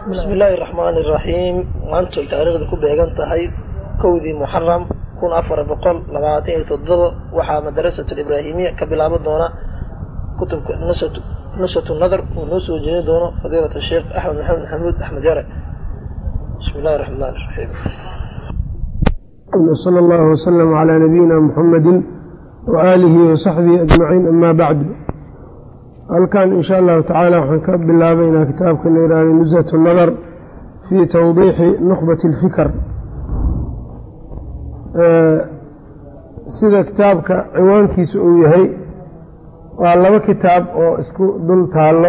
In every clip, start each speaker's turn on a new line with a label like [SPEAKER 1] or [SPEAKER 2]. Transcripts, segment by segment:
[SPEAKER 1] bismi illaahi raxmaani iraxiim maanta ay taariikhda ku beegan tahay kowdii muxaram kun afar boqol labaatan iyo toddoba waxaa madarasatu ibraahimiya ka bilaaban doona kutubka nusatu nadar uu noo soo jeedin doono fadiilat sheekh axmed maxamed maxamuud axmed yare bismi illahi raxmaan iraxiim
[SPEAKER 2] sala allahu wasalam calaa nabiyina muxamedi waaalihi wasaxbihi ajmaciin ama bacdu halkan in sha allahu tacaala waxaan ka bilaabaynaa kitaabka la yihahda nushat nadar fii tawdiixi nukhbati اlfikr sida kitaabka ciwaankiisa uu yahay waa laba kitaab oo isku dul taallo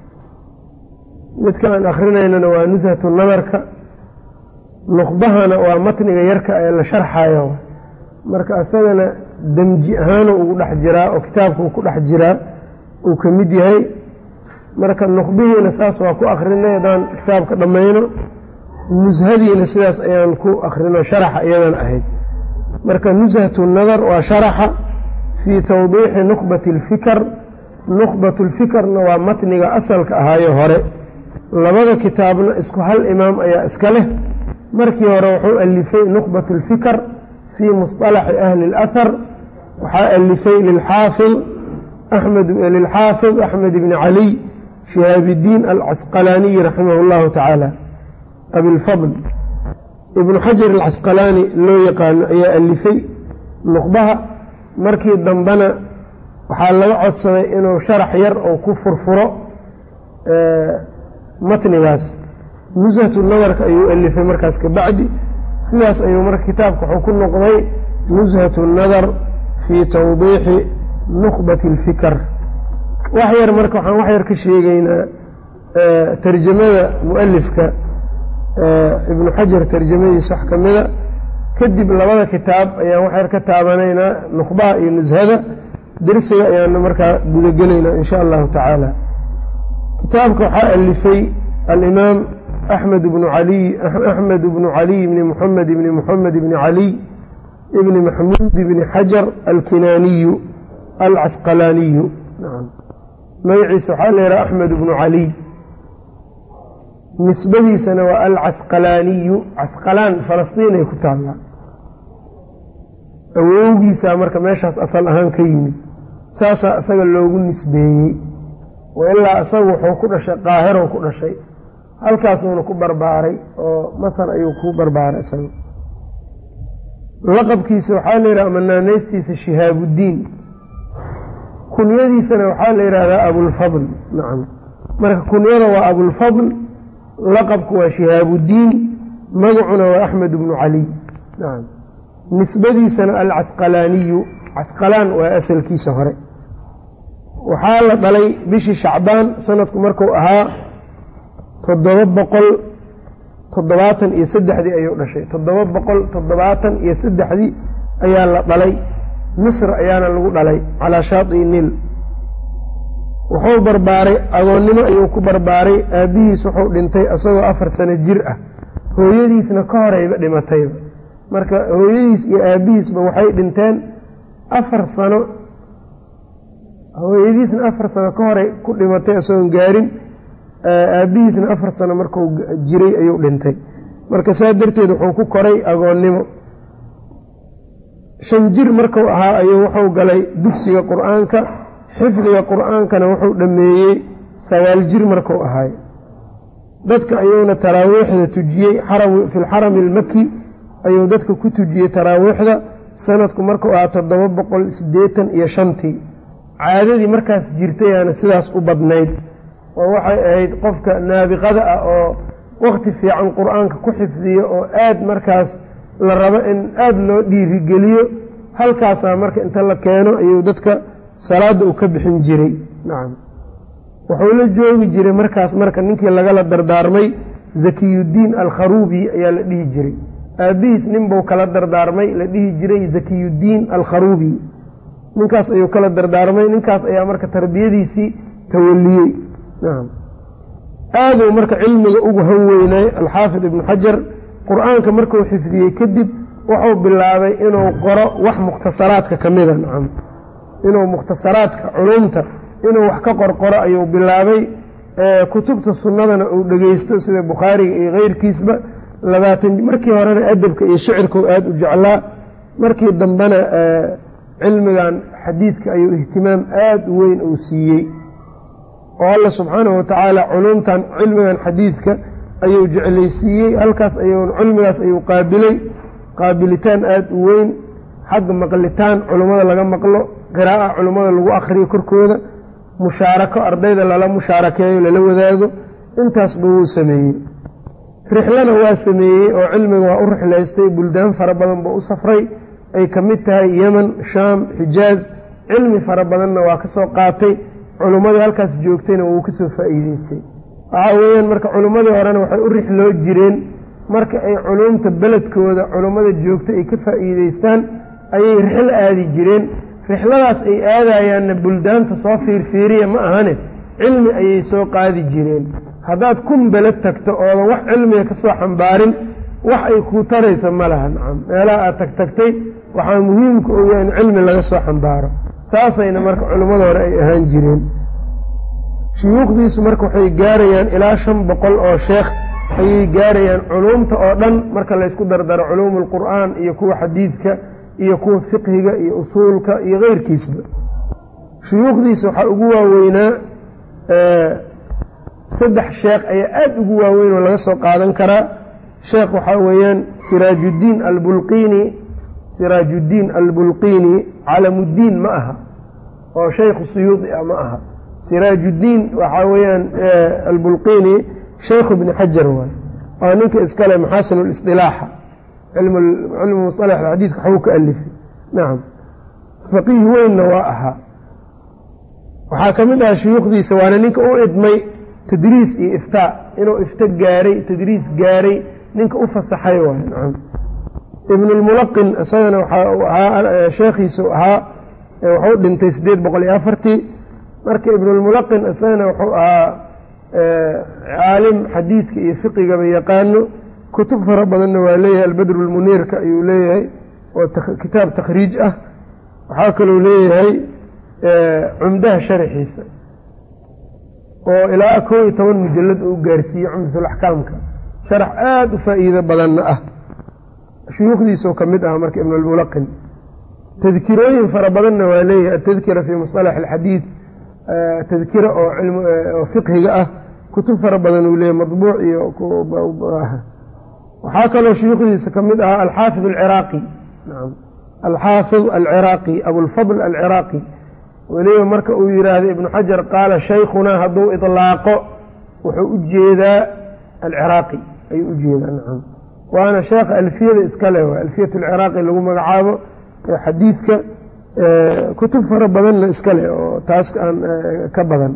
[SPEAKER 2] midka aan akrinaynana waa nushatu nadarka nuqbahana waa matniga yarka ee la sharxayo marka isagana demji ahaana ugu dhex jiraa oo kitaabka uu ku dhex jiraa uu ka mid yahay marka nuqbihiina saas waa ku akrinay haddaan kitaabka dhammayno nushadiina sidaas ayaan ku akrino sharaxa iyadan ahayd marka nushatu nadar waa sharaxa fii tawdiixi nukhbati alfikr nukhbatu lfikrna waa matniga asalka ahaayo hore labada kitaabna isku hal imaam ayaa iska leh markii hore wuxuu alifay nukhbat alfikr fii musطalaxi ahli اlahar waxaa alifay lilxaafid lilxaafid axmed bni caliy shihaabidiin alcasqalaaniyi raximah اllahu tacaala abilfadl ibnu xajar alcasqalaani loo yaqaano ayaa alifay nuqbaha markii dambena waxaa laga codsaday inuu sharax yar oo ku furfuro matnigaas nushatu nadarka ayuu alifay markaas ka bacdi sidaas ayuu marka kitaabka wuxuu ku noqday nushatu nadar fii tawdiixi nukhbati alfikr wax yar marka waxaan wax yar ka sheegeynaa tarjamada mualifka ibnu xajar tarjamadiisa wax ka mida kadib labada kitaab ayaan wax yar ka taabanaynaa nukhbaha iyo nushada dersiga ayaana markaa gudagelaynaa in sha allahu tacaala kitaabka waxaa alifay alimaam axmed bnu caliy axmed bnu caliy bni muxamed bni muxamed bni caliy ibni maxmuud bni xajar alkinaaniyu alcasqalaaniyu magaciisa waxaa la yidhaha axmed bnu caliy nisbadiisana waa alcasqalaaniyu casqalaan falastiin ay ku taallaa awowgiisaa marka meeshaas asal ahaan ka yimid saasaa isaga loogu nisbeeyey wailaa isagu wuxuu ku dhashay qaahiro ku dhashay halkaasuuna ku barbaaray oo masar ayuu ku barbaaray isaga laqabkiisa waxaa la yidhaha manaanaystiisa shihaabuddiin kunyadiisana waxaa la yidhaahdaa abulfadl nacam marka kunyada waa abulfadl laqabku waa shihaabuddiin magacuna waa axmed bnu caliy nacam nisbadiisana alcasqalaaniyu casqalaan waa asalkiisa hore waxaa la dhalay bishii shacbaan sanadku marku ahaa toddoba boqol toddobaatan iyo saddexdii ayuu dhashay toddoba boqol toddobaatan iyo saddexdii ayaa la dhalay misr ayaana lagu dhalay calaa shaatii nil wuxuu barbaaray agoonnimo ayuu ku barbaaray aabbihiis wuxuu dhintay isagoo afar sano jir ah hooyadiisna ka horeyba dhimatayba marka hooyadiis iyo aabbihiisba waxay dhinteen afar sano hooyadiisna afar sano ka horey ku dhimatay isagoon gaarin aabbihiisna afar sano marku jiray ayuu dhintay marka saa darteed wuxuu ku koray agoonnimo shan jir marku ahaa ayuu wuxuu galay dugsiga qur-aanka xifdiga qur-aankana wuxuu dhammeeyey sagaal jir marku ahaay dadka ayuuna taraawiixda tujiyey fi lxarami almaki ayuu dadka ku tujiyey taraawiixda sanadku markuu ahaa toddoba boqol siddeetan iyo shantii caadadii markaas jirtayaana sidaas u badnayd oo waxay ahayd qofka naabiqada ah oo wakti fiican qur-aanka ku xifdiyo oo aad markaas la rabo in aada loo dhiirigeliyo halkaasaa marka inta la keeno ayuu dadka salaadda uu ka bixin jiray nacam wuxuu la joogi jiray markaas marka ninkii lagala dardaarmay zakiyuddiin alkharuubi ayaa la dhihi jiray aabbihiis ninbuu kala dardaarmay la dhihi jiray zakiyuddiin alkharuubi ninkaas ayuu kala dardaarmay ninkaas ayaa marka tarbiyadiisii tawaliyey nacam aaduu marka cilmiga ugu han weynay alxaafid ibnu xajar qur-aanka markuu xifdiyey kadib wuxuu bilaabay inuu qoro wax mukhtasaraadka ka mida nacam inuu mukhtasaraadka culumta inuu wax ka qorqoro ayuu bilaabay kutubta sunnadana uu dhegeysto sida bukhaariga iyo keyrkiisba labaatan markii horena adabka iyo shicirkau aada u jeclaa markii dambena cilmigan xadiidka ayuu ihtimaam aada u weyn uu siiyey oo alla subxaanahu watacaala culumtan cilmigan xadiidka ayuu jeclaysiiyey halkaas ayuu cilmigaas ayuu qaabilay qaabilitaan aada u weyn xagga maqlitaan culummada laga maqlo qiraa'a culummada lagu akhriyo korkooda mushaarako ardayda lala mushaarakeeyo lala wadaago intaasba wuu sameeyey rixlana waa sameeyey oo cilmiga waa u rixlaystay buldaan fara badan buu u safray ay ka mid tahay yeman shaam xijaaz cilmi fara badanna waa ka soo qaatay culummadii halkaas joogtayna wuu ka soo faa'iideystay waxaa weeyaan marka culummadii horena waxay u rixloo jireen marka ay culumta beledkooda culummada joogta ay ka faa'iideystaan ayay rixlo aadi jireen rixladaas ay aadayaanna buldaanta soo fiirfiiriya ma ahane cilmi ayay soo qaadi jireen haddaad kun beled tagto oodan wax cilmiga ka soo xambaarin wax ay kuu taraysa ma laha nacam meelaha aad tag tagtay waxaa muhiimka oya in cilmi laga soo xambaaro saasayna marka culimmada hore ay ahaan jireen shuyuukhdiisu marka waxay gaarayaan ilaa shan boqol oo sheekh ayay gaarayaan culuumta oo dhan marka laysku dardaro culuumu alqur'aan iyo kuwa xadiidka iyo kuwa fiqhiga iyo usuulka iyo keyrkiisba shuyuukhdiisa waxaa ugu waaweynaa saddex sheekh ayaa aada ugu waaweyn oo laga soo qaadan karaa sheekh waxaa weeyaan siraajuddiin albulqiini siraajuddiin albulqiini calamuddiin ma aha oo shaykhu suyuudi ah ma aha siraajuddiin waxaa weeyaan albulqiini shaykhu bni xajar waay waa ninka iskale maxaasin lisdilaaxa cilmu musalax xadiidka waxbuu ka alifay nacam faqiih weynna waa ahaa waxaa ka mid aha shuyuukhdiisa waana ninka u idmay tadriis iyo iftaa inuu ifto gaaray tadriis gaaray ninka u fasaxay waay nacam ibnulmulaqin isagana waxaa uu ahaa sheekhiisu ahaa wuxuu dhintay siddeed boqol iyo afartii marka ibnulmulaqin isagana wuxuu ahaa caalim xadiidka iyo fiqigaba yaqaano kutub fara badanna waa leeyahay albadru lmuniirka ayuu leeyahay oo kitaab takhriij ah waxaa kaluu leeyahay cumdaha sharaxiisa oo ilaa kow iyo toban mujalad uu gaarsiiyey cumdatulaxkaamka sharax aada u faa'iido badanna ah shuyuukhdiisoo ka mid ah marka ibnulmulaqin tadkirooyin fara badanna waa leeyahay atadkira fii musطalax alxadiid tadkira oo fiqhiga ah kutub fara badan uu leeyahy maطbuuc iyo waxaa kaloo shuyuukhdiisa ka mid ahaa alxaafid alciraaqi nam alxaafid alciraaqi abulfadl alciraaqi weliba marka uu yidhaahdo ibnu xajar qaala shaykhunaa hadduu iطlaaqo wuxuu u jeedaa alciraaqi ayuu u jeedaa nacam waana sheekha alfiyada iska leh alfiyat alciraaqi lagu magacaabo xadiidka kutub fara badanna iska leh oo taas aan ka badan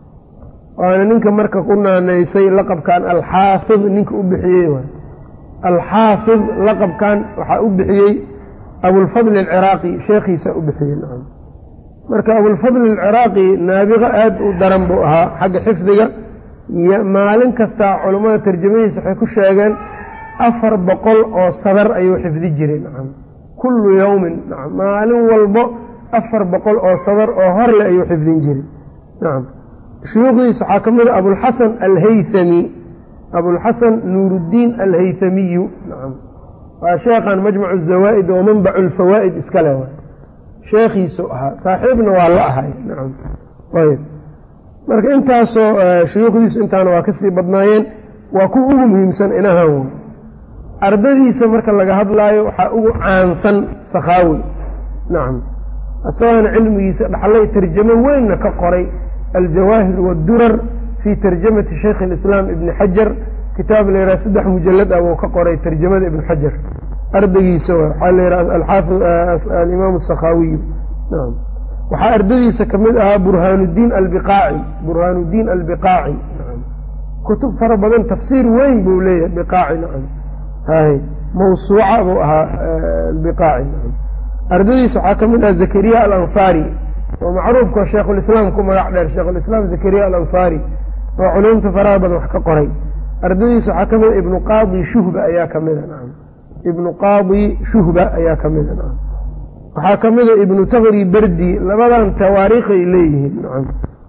[SPEAKER 2] waana ninka marka ku naanaysay laqabkan alxaafid ninka u bixiyey waay alxaafid laqabkan waxaa u bixiyey abulfadli alciraaqi sheekhiisa u bixiyey nacam marka abulfadli alciraaqi naabiqo aada u daran buu ahaa xagga xifdiga iyo maalin kastaa culummada tarjamadiisa waxay ku sheegeen afar boqol oo sadar ayuu xifdi jiray nacam kullu yowmin nacam maalin walbo afar boqol oo sadar oo horle ayuu xifdin jiray nacam shuyuukhdiisa waxaa ka mid a abulxasan alhaythami abulxasan nuuruddiin alhaythamiyu nacam waa sheekhan majmacu azawaa'id oo manbacu alfawaa'id iska leh waay sheekhiisu ahaa saaxiibna waa la ahay nacam ayb marka intaasoo shuyuukhdiisu intaana waa kasii badnaayeen waa kuwa ugu muhiimsan inahan way ardadiisa marka laga hadlaayo waxaa ugu caansan sakhaawi nacam isagaana cilmigiisa dhaxlay tarjamo weynna ka qoray aljawaahir waaddurar fii tarjamati shaykh alislaam ibni xajar kitaab la yidhaha saddex mujalad ah wuu ka qoray tarjamada ibni xajar ardaygiisa waxaa la yidhaha alxaafid alimaam asakhaawiyu nacam waxaa ardadiisa ka mid ahaa burhaanuddiin albiqaaci burhaanuddiin albiqaaci nacam kutub fara badan tafsiir weyn buu leeyahay biqaaci nacam hay mawsuuca buu ahaa albiqaaci nacam ardadiisa waxaa ka mid aha zakariya alansaari oo macruufka sheikhulislaam ku magac dheer sheikhulislaam zakariya alansaari oo culumta faraha badan wax ka qoray ardadiisa waxaa ka mid a ibnu qaadi shuhba ayaa ka mida nacam ibnu qaadi shuhba ayaa ka mida nacam waxaa ka mida ibnu takri berdi labadan tawaariikhay leeyihiin nacam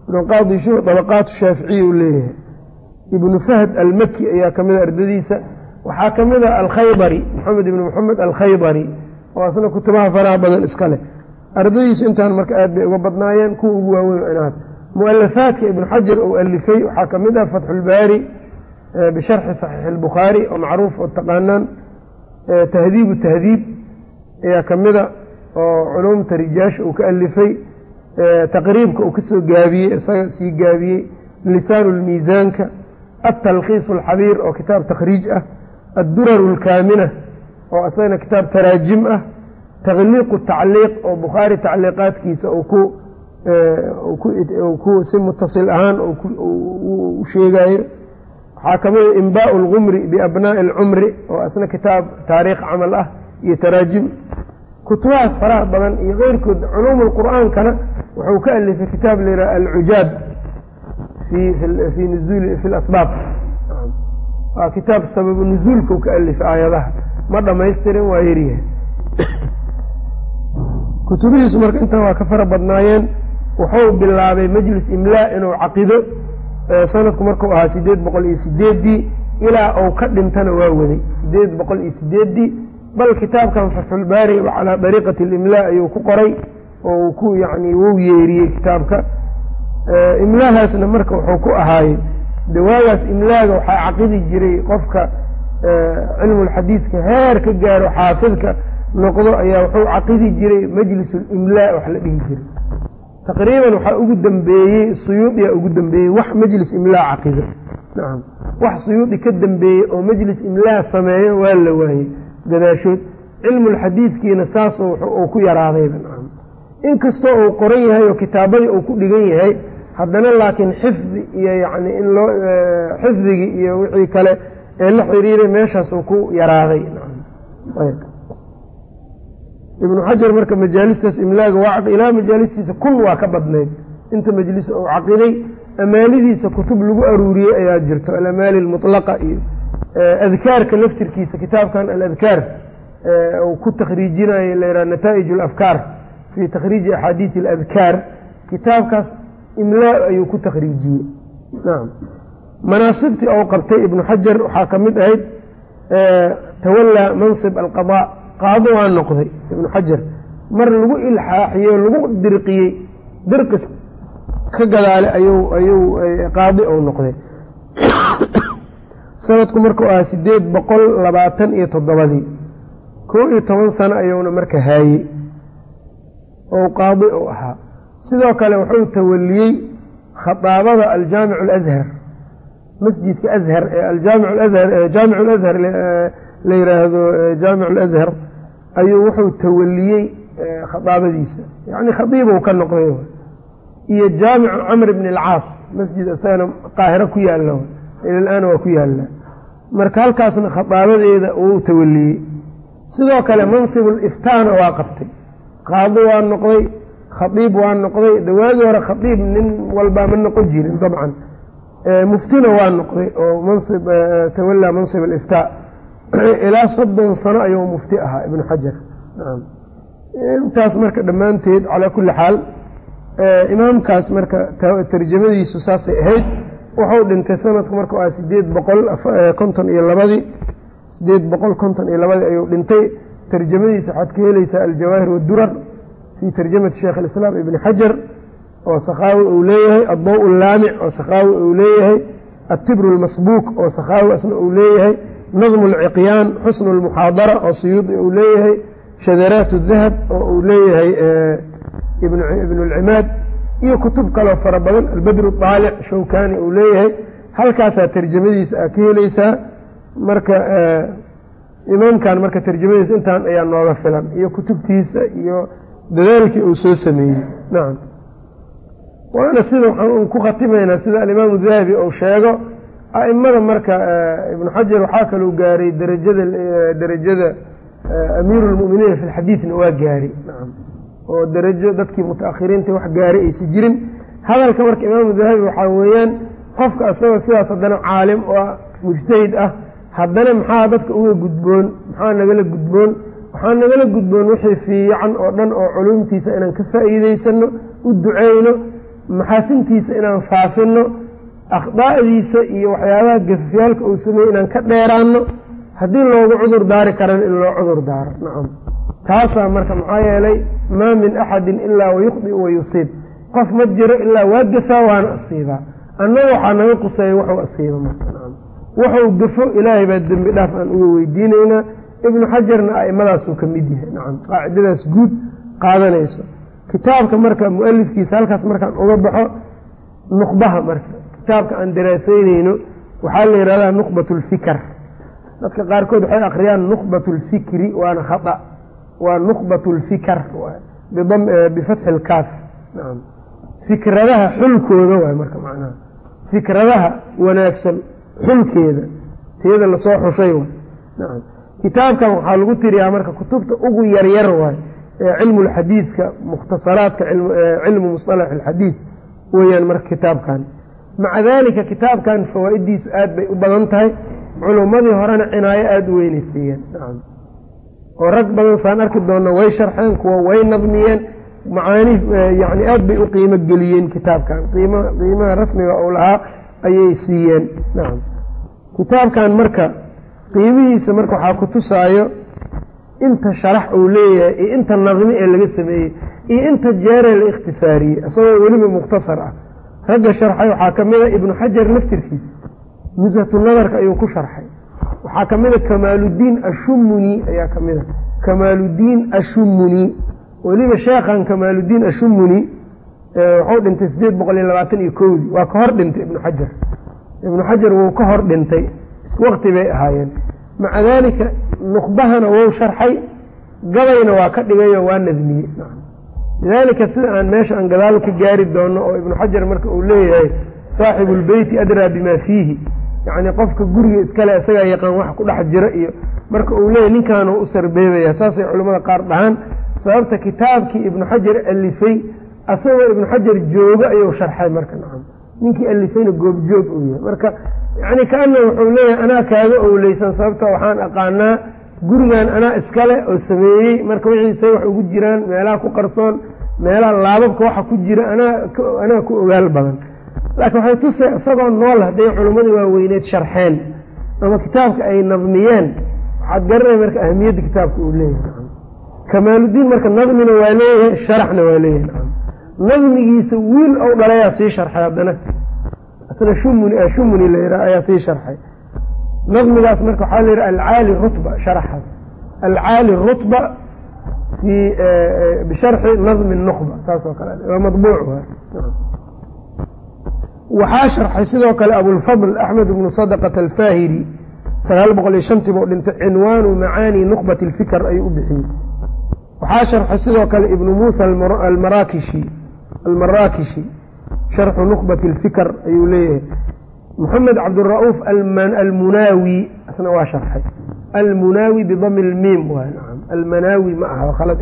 [SPEAKER 2] ibnu qaadi shuh dabaqaatu shaaficiya uu leeyahay ibnu fahd almaki ayaa ka mida ardadiisa waxaa ka mid a alkhaybari maxamed ibni moxamed alkhaybari oo asna kutubaha faraha badan iska leh ardadiisu intaan marka aad bay uga badnaayeen kuwa ugu waaweyn inahaas mualafaadka ibnu xajar uu alifay waxaa ka mid ah fatxulbaari bisharxi saxiixi albukhaari oo macruuf oo taqaanaan tahdiibu tahdiib ayaa ka mida oo culumta rijaasha uu ka alifay taqriibka uu kasoo gaabiyey isaga sii gaabiyey lisaanu lmiisaanka altalkhiis alxabiir oo kitaab takhriij ah adduraru alkaamina oo isagana kitaab taraajim ah takliiqu tacliiq oo bukhaari tacliiqaadkiisa ku si mutasil ahaan u sheegayo waxaa ka mida inbaau algumri biabnaa'i alcumri oo isna kitaab taariikh camal ah iyo taraajim kutubahaas faraha badan iyo keyrkood culuum lqur'aankana wuxuu ka alifay kitaab layidhaha alcujaab fi nuzuuli fi lasbaab waa kitaab sababu nuzuulka u ka alifay aayadaha ma dhamaystirin waa yaryahay kutubihiisu marka intan waa ka fara badnaayeen wuxuu bilaabay majlis imlaa inuu caqido sanadku markuu ahaa sideed boqol iyo sideeddii ilaa uu ka dhintana waa waday sideed boqol iyo sideeddii bal kitaabkan fatxulbaari calaa dariiqati alimlaa ayuu ku qoray oo ku yani wuu yeeriyey kitaabka imlaahaasna marka wuxuu ku ahaayey de waagaas imlaaga waxaa caqidi jiray qofka cilmulxadiidka heer ka gaaro xaafidka noqdo ayaa wuxuu caqidi jiray majlis limlaa wax la dhihi jiray taqriiban waxaa ugu dambeeyey suyuudiyaa ugu dambeeyey wax majlis imlaa caqido nacam wax suyuudi ka dambeeyey oo majlis imlaa sameeyo waa la waayey gadaashood cilmulxadiidkiina saas uu ku yaraadayba nacam inkastoo uu qoran yahay oo kitaabadii uu ku dhigan yahay haddana laakiin xifdi iyo yani in loo xifdigii iyo wixii kale ee la xiriiray meeshaas uu ku yaraaday ibnu xajar marka majaalistaas imlaaga waa ilaa majaalistiisa kun waa ka badnayd inta majlis uu caqiday amaalidiisa kutub lagu aruuriyey ayaa jirto alamaali almutlaqa iyo adkaarka laftirkiisa kitaabkan aladkaar uu ku takhriijinayo layhaha nataa'ij alafkaar fii takhriiji axaadiisi aladkaar kitaabkaas imlaa ayuu ku takhriijiyey nacam manaasibtii ou qabtay ibnu xajar waxaa ka mid ahayd tawallaa mansib alqadaa qaado waa noqday ibnu xajar mar lagu ilxaaxiyey oo lagu dirqiyey dirqis ka gadaale ayuu ayuu qaadi ou noqday sanadku markuu ahaa sideed boqol labaatan iyo toddobadii kow iyo toban sano ayuuna marka haayey ou qaadi u ahaa sidoo kale wuxuu tawaliyey khadaabada aljaamic alashar masjidka ashar ee aljaamic alashar jaamic alashar la yidhaahdo jaamic alashar ayuu wuxuu tawaliyey khadaabadiisa yacni khadiibuu ka noqday iyo jaamicu camr bn alcaas masjid isagana qaahiro ku yaalla ilal-aana waa ku yaalla marka halkaasna khadaabadeeda uu tawaliyey sidoo kale mansibu liftaana waa qabtay qaadi waa noqday khadiib waa noqday dawaagii hore khadiib nin walbaa ma noqon jirin dabcan muftina waa noqday oo mansib tawallaa mansib aliftaa ilaa soddon sano ayuu mufti ahaa ibnu xajar intaas marka dhammaanteed calaa kulli xaal imaamkaas marka tarjamadiisu saasay ahayd wuxuu dhintay sanadku markuu ah sideed boqol konton iyo labadii sideed boqol konton iyo labadii ayuu dhintay tarjamadiisa waxaad ka helaysaa aljawaahir wadurar fii tarjamati sheekh alislaam ibni xajar oo sakhaawi uu leeyahay addaw allaamic oo sakhaawi uu leeyahay atibru almasbuuk oo sakhaawi asna uu leeyahay nadmu alciqyaan xusnu almuxaadara oo suyuudi uu leeyahay shadaraat dahab oo uu leeyahay ibnu alcimaad iyo kutub kaloo fara badan albadru daalic shawkani uu leeyahay halkaasaa tarjamadiisa aa ka helaysaa marka imaamkan marka tarjamadiisa intaan ayaa nooga filan iyo kutubtiisa iyo dadaalkii uu soo sameeyey nacam waana sida waxaan ku khatimaynaa sida alimaamu dahabi uu sheego a'imada marka ibnu xajar waxaa kalou gaaray darajada derajada amiiru lmu'miniina fi lxadiidna waa gaaray nacam oo darajo dadkii mutaakhiriinta wax gaaray aysa jirin hadalka marka imaamu dahabi waxaa weeyaan qofka isagoo sidaas haddana caalim oo mujtahid ah haddana maxaa dadka uga gudboon maxaa nagala gudboon waxaa nagala gudboon wixii fiican oo dhan oo culumtiisa inaan ka faa'iideysano u duceyno maxaasintiisa inaan faafino akhdaa'diisa iyo waxyaabaha gafafyaalka uu sameeyey inaan ka dheeraanno haddii loogu cudur daari karana in loo cudur daaro nacam taasaa marka maxaa yeelay maa min axadin ilaa wayukhdi wa yusiib qof ma jiro ilaa waa gasaa waana asiibaa annaga waxaa naga quseeya waxuu asiiba marka nacam wuxuu gafo ilaahay baa dembi dhaaf aan uga weydiinaynaa ibnu xajarna a'imadaasuu ka mid yahay nacam qaacidadaas guud qaadanayso kitaabka marka mualifkiisa halkaas markaan uga baxo nuqbaha marka kitaabka aan daraasaynayno waxaa la yidhahdaa nuqbat lfikr dadka qaarkood waxay akriyaan nuqbat lfikri waana khata waa nuqbat lfikr bifatxi lkaaf naam fikradaha xulkooda waay marka macnaha fikradaha wanaagsan xulkeeda tiyada lasoo xushay waay nacam kitaabkan waxaa lagu tiriyaa marka kutubta ugu yaryar waay ee cilmu lxadiidka mukhtasaraadka cilmu musطalax alxadiid weeyaan marka kitaabkan maca dalika kitaabkan fawaa'idiisu aad bay u badan tahay culummadii horena cinaayo aada u weynaysiiyeen nacam oo rag badan saan arki doona way sharxeen kuwa way nadmiyeen macaani yani aad bay u qiimo geliyeen kitaabkan qiim qiimaha rasmiga uu lahaa ayay siiyeen nacam kitaabkan marka qiimihiisa marka waxaa ku tusaayo inta sharax uu leeyahay iyo inta nadmi ee laga sameeyey iyo inta jeeree la ikhtisaariyey isagoo weliba mukhtasar ah ragga sharxay waxaa ka mid a ibnu xajar laftirkiisa nushatu nadarka ayuu ku sharxay waxaa ka mid a kamaaludiin ashumuni ayaa ka mid a kamaaludiin ashumuni weliba sheekhan kamaaludiin ashumuni wuxuu dhintay sideed boqol iyo labaatan iyo kowdii waa ka hor dhintay ibnu xajar ibnu xajar wuu ka hor dhintay waqti bay ahaayeen maca daalika nuqbahana wou sharxay gabayna waa ka dhigayo waa nadmiyey lidaalika sida aan meesha aan gadaal ka gaari doono oo ibnu xajar marka uu leeyahay saaxibu lbeyti adraa bimaa fiihi yacni qofka guriga iskale isagaa yaqaan wax ku dhex jira iyo marka uu leeyahy ninkaanu u sarbeebaya saasay culimmada qaar dhahaan sababta kitaabkii ibnu xajar alifay asagoo ibnu xajar jooga ayuu sharxay marka nacam ninkii alifayna goobjoog uu yahay marka yani kaana wuxuu leeyahay anaa kaaga owleysan sababta waxaan aqaanaa gurigan anaa iskale oo sameeyey marka wixiisay wax ugu jiraan meelaha ku qarsoon meelaha laababka waxa ku jira anaa ku ogaal badan laakiin waxay tusay isagoo nool hadday culimmadii waaweyneed sharxeen ama kitaabka ay nadmiyeen waxaad garanay marka ahamiyadda kitaabka uu leeyahay kamaaludiin marka nadmina waa leeyahay sharaxna waa leeyahay nadmigiisa wiil ou dhalayaa sii sharxay haddana isna shumuni shumuni la yidhaha ayaa sii sharxay nadmigaas marka waxaa la yidhaha alcaali rutba sharaxaas alcaali rutba fi bisharxi nadmi nuqba saas oo kale waa madbuuc waxaa sharxay sidoo kale abulfadl axmed bnu sadaqata alfaahiri sagaal boqol iyo shantii buu dhintay cinwaanu macaani nuqbat alfikr ayuu u bixiyey waxaa sharxay sidoo kale ibnu muusa almarakishi almaraakishi sharxu nuqbat alfikr ayuu leeyahay moxamed cabdura'uuf almunaawi isna waa sharxay almunaawi bidami lmiim waay nacam almanaawi ma aha khalad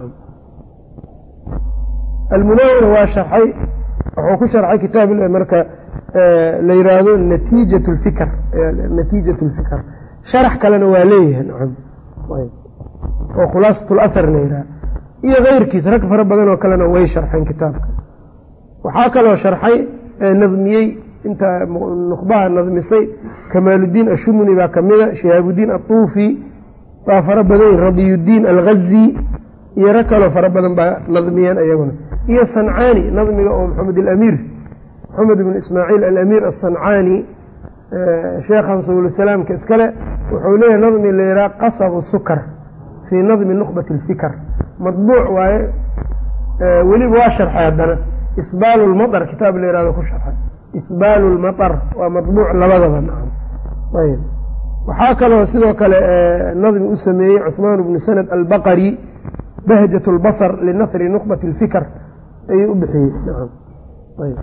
[SPEAKER 2] almunaawina waa sharxay wuxuu ku sharxay kitaab marka la yiraahdo natiijat lfikr natiijat lfikr sharax kalena waa leeyahay nacam oo khulaasat lasar la yidhaha iyo keyrkiis rag fara badan oo kalena way sharxeen kitaabka waxaa kaloo sharxay nadmiyey inta nuqbaha nadmisay kamaaludiin ashumuni baa kamida shihaabudiin atuufi waa fara badan radiyudiin alghazi iyo rag kaloo fara badan baa nadmiyeen ayaguna iyo sancaani nadmiga oo maxamed alamiir maxamed ibn ismaaciil alamiir asancaani sheekhan subulsalaamka iskale wuxuu leeyahay nadmi la yidhaha qasabu sukar fii nadmi nuqbati alfikr madbuuc waaye weliba waa sharxay haddana isbaalu lmaطr kitaab la yihahdo ku sharxay isbaalu lmaطr waa madbuuc labadaba nacam ayb waxaa kaloo sidoo kale nadmi u sameeyey cuثmaan bnu sanad albaqari bahjaة اlbصr linasri nuqbati اlfikr ayuu u bixiyey nacam ayb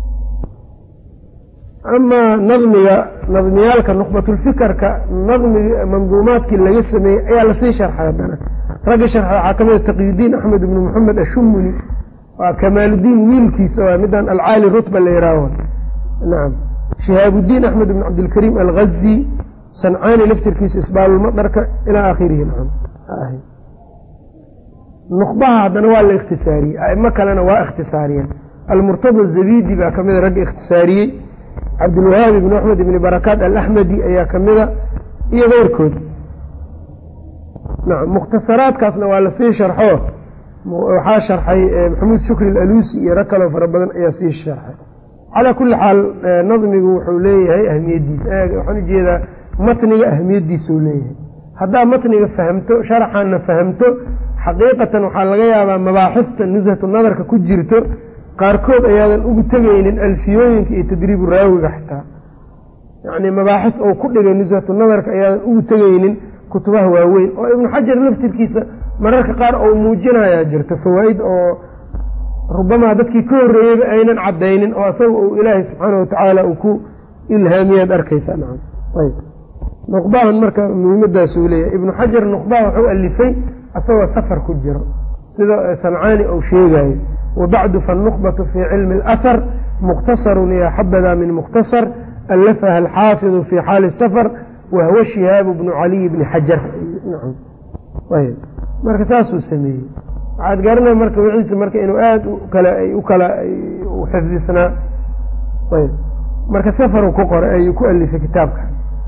[SPEAKER 2] amaa nadmiga nadmiyaalka nuqbatulfikerka nadmiga manduumaadkii laga sameeyey ayaa lasii sharxay haddana ragga sharxay waxaa ka mida taqiyudiin axmed ibnu moxamed ashumuni waa kamaaludiin wiilkiisa waa midaan alcaali rutba la yihaaho nacam shihaabudiin axmed ibn cabdilkariim alghazi sancaani laftirkiisa isbaalulmadarka ilaa aakhirihi nacam nuqbaha haddana waa la ikhtisaariyey aimo kalena waa ikhtisaariyeen almurtada zabidi baa ka mida ragga ikhtisaariyey cabdulwahaab ibni axmed ibni barakaat alaxmedi ayaa ka mida iyo keyrkood nacam mukhtasaraadkaasna waa lasii sharxo waxaa sharxay maxamuud shukri alaluusi iyo rag kaloo fara badan ayaa sii sharxay calaa kulli xaal nadmigu wuxuu leeyahay ahmiyaddiisa waxaan ujeedaa matniga ahmiyaddiisuu leeyahay haddaa matniga fahamto sharaxaana fahamto xaqiiqatan waxaa laga yaabaa mabaaxifta nushatu nadarka ku jirto qaarkood ayaadan ugu tegaynin alfiyooyinka iyo tadriibu raawiga xitaa yacnii mabaaxif ou ku dhigay nushatu nadarka ayaadan ugu tegaynin kutubaha waaweyn oo ibnu xajar laftirkiisa mararka qaar ou muujinayaa jirto fawaa'id oo rubamaa dadkii ka horreeyeyba aynan caddaynin oo asaga uu ilaahay subxaana watacaala uu ku ilhaamiyaad arkaysaa nacam ayb nuqbahan marka muhiimadaasuu leeyahay ibnu xajar nuqbaha wuxuu alifay asagoo safar ku jiro sida samcaani uu sheegayo wabacdu fannuqbatu fii cilmi alahar mukhtasarun yaa xabada min mukhtasar allafaha alxaafidu fii xaali safar wahuwa shihaabu bnu caliy bni xajar ayb marka saasuu sameeyey waxaad garanay marka wixiisa marka inuu aada ukala u kala u xifdisnaa ayb marka safaru ku qoray ayuu ku alifay kitaabka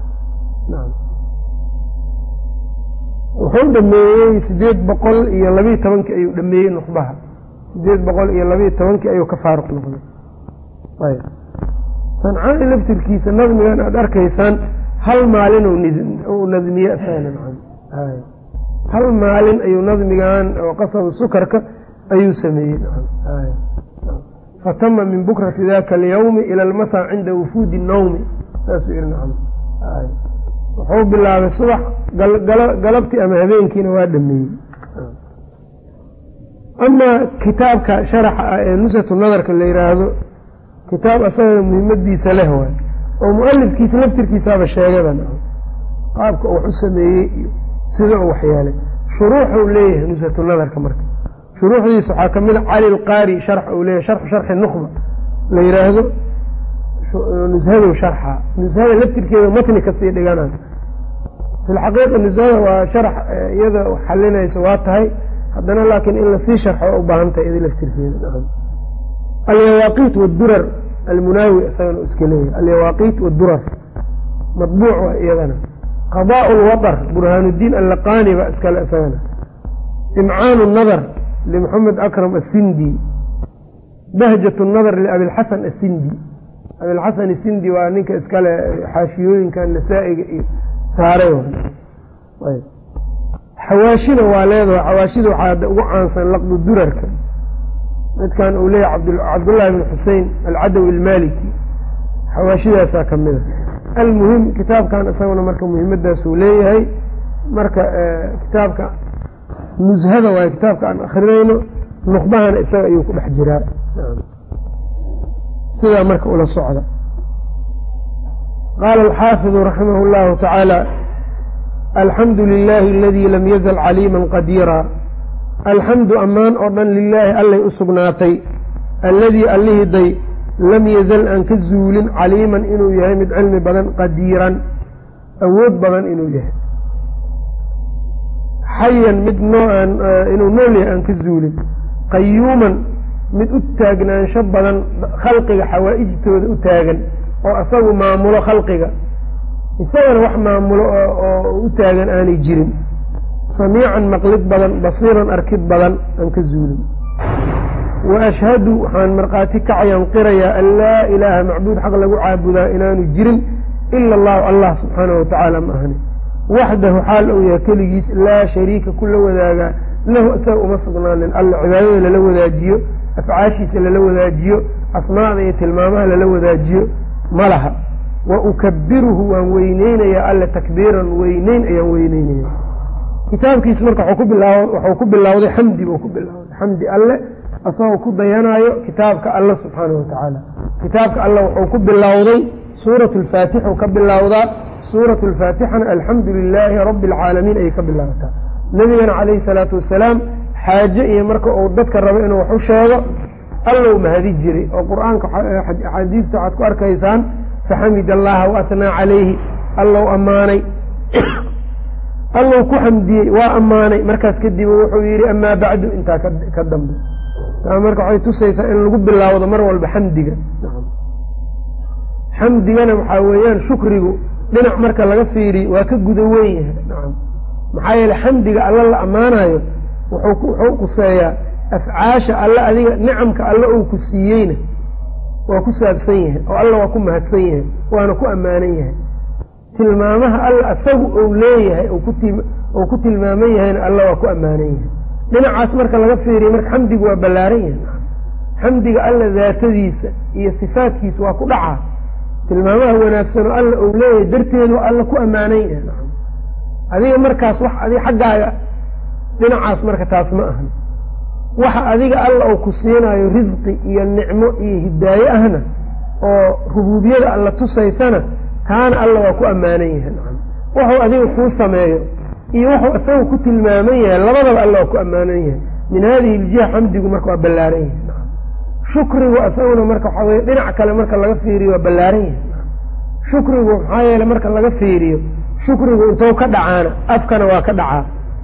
[SPEAKER 2] wuxuu dhameeyey sideed boqol iyo labiiyo tobankii ayuu dhameeyey nuqbaha sideed boqol iyo labiiyo tobankii ayuu ka faaruq noqday ayb sancaani laftirkiisa nadmigan aada arkaysaan hal maalin uu nadmiye isagana nacam hal maalin ayuu nadmigan oo qasabu sukarka ayuu sameeyey nacam fatama min bukrati daka alyawmi ila almasa cinda wufuudi nawmi saasuu yihi nacam wuxuu bilaabay subax galabtii ama habeenkiina waa dhameeyey amaa kitaabka sharaxa ah ee nusatu nadarka la yidhaahdo kitaab asagana muhiimadiisa leh waay oo mualifkiisa laftirkiisaaba sheegaba nacam qaabka uu wax u sameeyey iyo sida uu waxyeelay shuruuxuu leeyahay nusatu nadarka marka shuruuxdiisa waxaa ka mid a cali lqaari sharx uu leeyahay sharxu sharxi nukhba la yidhaahdo nushadu sharxa nushada laftirkeeda matni kasii dhiganayo fi lxaqiiqa nushada waa sharax iyada xalinaysa waa tahay haddana laakiin in lasii sharxo u baahan tahay iyada laftirkeeda alyawaaqiit wdurar almunaawi isagana iska leeyahay alyawaaqiit wdurar madbuuc waa iyadana qadaa lwaطr burhaanuddiin allaqani ba iskale isagana imcaanu nadar limaxamed akram asindi bahjat nadar liabilxasan asindi abilxasan asindi waa ninka iskale xaashiyooyinka nasaa-iga iyo saaray xawaashina waa leedaho xawaashida waxaa ugu caansan laqdu durarka midkan uu leeyahy cabdullahi bn xusein alcadawi almaliki xawaashidaasaa ka mida almuhim kitaabkan isaguna marka muhiimadaasuu leeyahay marka kitaabka nushada waayo kitaabka aan akrinayno nuqbahana isaga ayuu ku dhex jiraa sidaa marka ula socda qaala alxaafidu raximah اllahu tacaala alxamdu lilahi aladii lam yazal caliima qadiira alxamdu ammaan oo dhan lilaahi allay u sugnaatay alladii allihiday lam yazal aan ka zuulin caliiman inuu yahay mid cilmi badan qadiiran awood badan inuu yahay xayan mid nooaan inuu nool yahay aan ka zuulin qayuuman mid u taagnaansho badan khalqiga xawaa'ijtooda u taagan oo asagu maamulo khalqiga isagana wax maamulo oo u taagan aanay jirin samiican maqlid badan basiiran arkid badan aan ka zuulin wa ashhadu waxaan markhaati kacayaan qirayaa an laa ilaaha macbuud xaq lagu caabudaa inaanu jirin ila allahu allah subxaanahu watacaala ma ahni waxdahu xaal uu yahay keligiis laa shariika ku la wadaagaa lahu isaga uma sugnaanin alla cibaadada lala wadaajiyo afcaashiisa lala wadaajiyo asmaada iyo tilmaamaha lala wadaajiyo ma laha wa ukabiruhu waan weyneynayaa alle takbiiran weyneyn ayaan weyneynaya kitaabkiis marka waxuu ku bilowday xamdi buu ku bilowday xamdi alle asagoo ku dayanaayo kitaabka alle subxaanahu watacaala kitaabka alle wuxuu ku bilowday suurat lfaatixu ka bilowdaa suurat lfaatixana alxamdu lilaahi rabbi alcaalamiin ayay ka bilaabataa nebigana calayhi salaatu wasalaam xaaje iyo marka uu dadka rabo inuu wax u sheego allow mahadi jiray oo qur-aanka axaadiista waxaad ku arkaysaan faxamid allaha waatnaa calayhi allow ammaanay allow ku xamdiyey waa ammaanay markaas kadib wuxuu yidhi amaa bacdu intaa ka dambe taa marka waxay tusaysaa in lagu bilaawdo mar walba xamdiga xamdigana waxaa weeyaan shukrigu dhinac marka laga fiiriyo waa ka guda weyn yahay nacam maxaa yeele xamdiga alla la ammaanayo wuxuu quseeyaa afcaasha alle adiga nicamka alle uu ku siiyeyna waa ku saabsan yahay oo alla waa ku mahadsan yahay waana ku ammaanan yahay tilmaamaha alla asagu ou leeyahay ou ku tilmaaman yahayna alla waa ku ammaanan yahay dhinacaas marka laga fiiriyo marka xamdigu waa ballaaran yahay xamdiga alla daatadiisa iyo sifaadkiisa waa ku dhacaa tilmaamaha wanaagsan oo alla ou leeyahay darteedu alla ku ammaanan yahay adiga markaas wax adiga xaggaaga dhinacaas marka taas ma ahan waxa adiga alla uu ku siinayo risqi iyo nicmo iyo hidaaye ahna oo rubuubiyada alla tusaysana taana alla waa ku ammaanan yahay wuxuu adiga kuu sameeyo iyo wuxuu isaga ku tilmaaman yahay labadaba alla waa ku ammaanan yahay min hadihi iljiha xamdigu marka waa ballaaran yahay shukrigu isaguna marka waxaa weye dhinac kale marka laga fiiriyo waa ballaaran yahay shukrigu maxaa yeele marka laga fiiriyo shukrigu intou ka dhacaana afkana waa ka dhacaa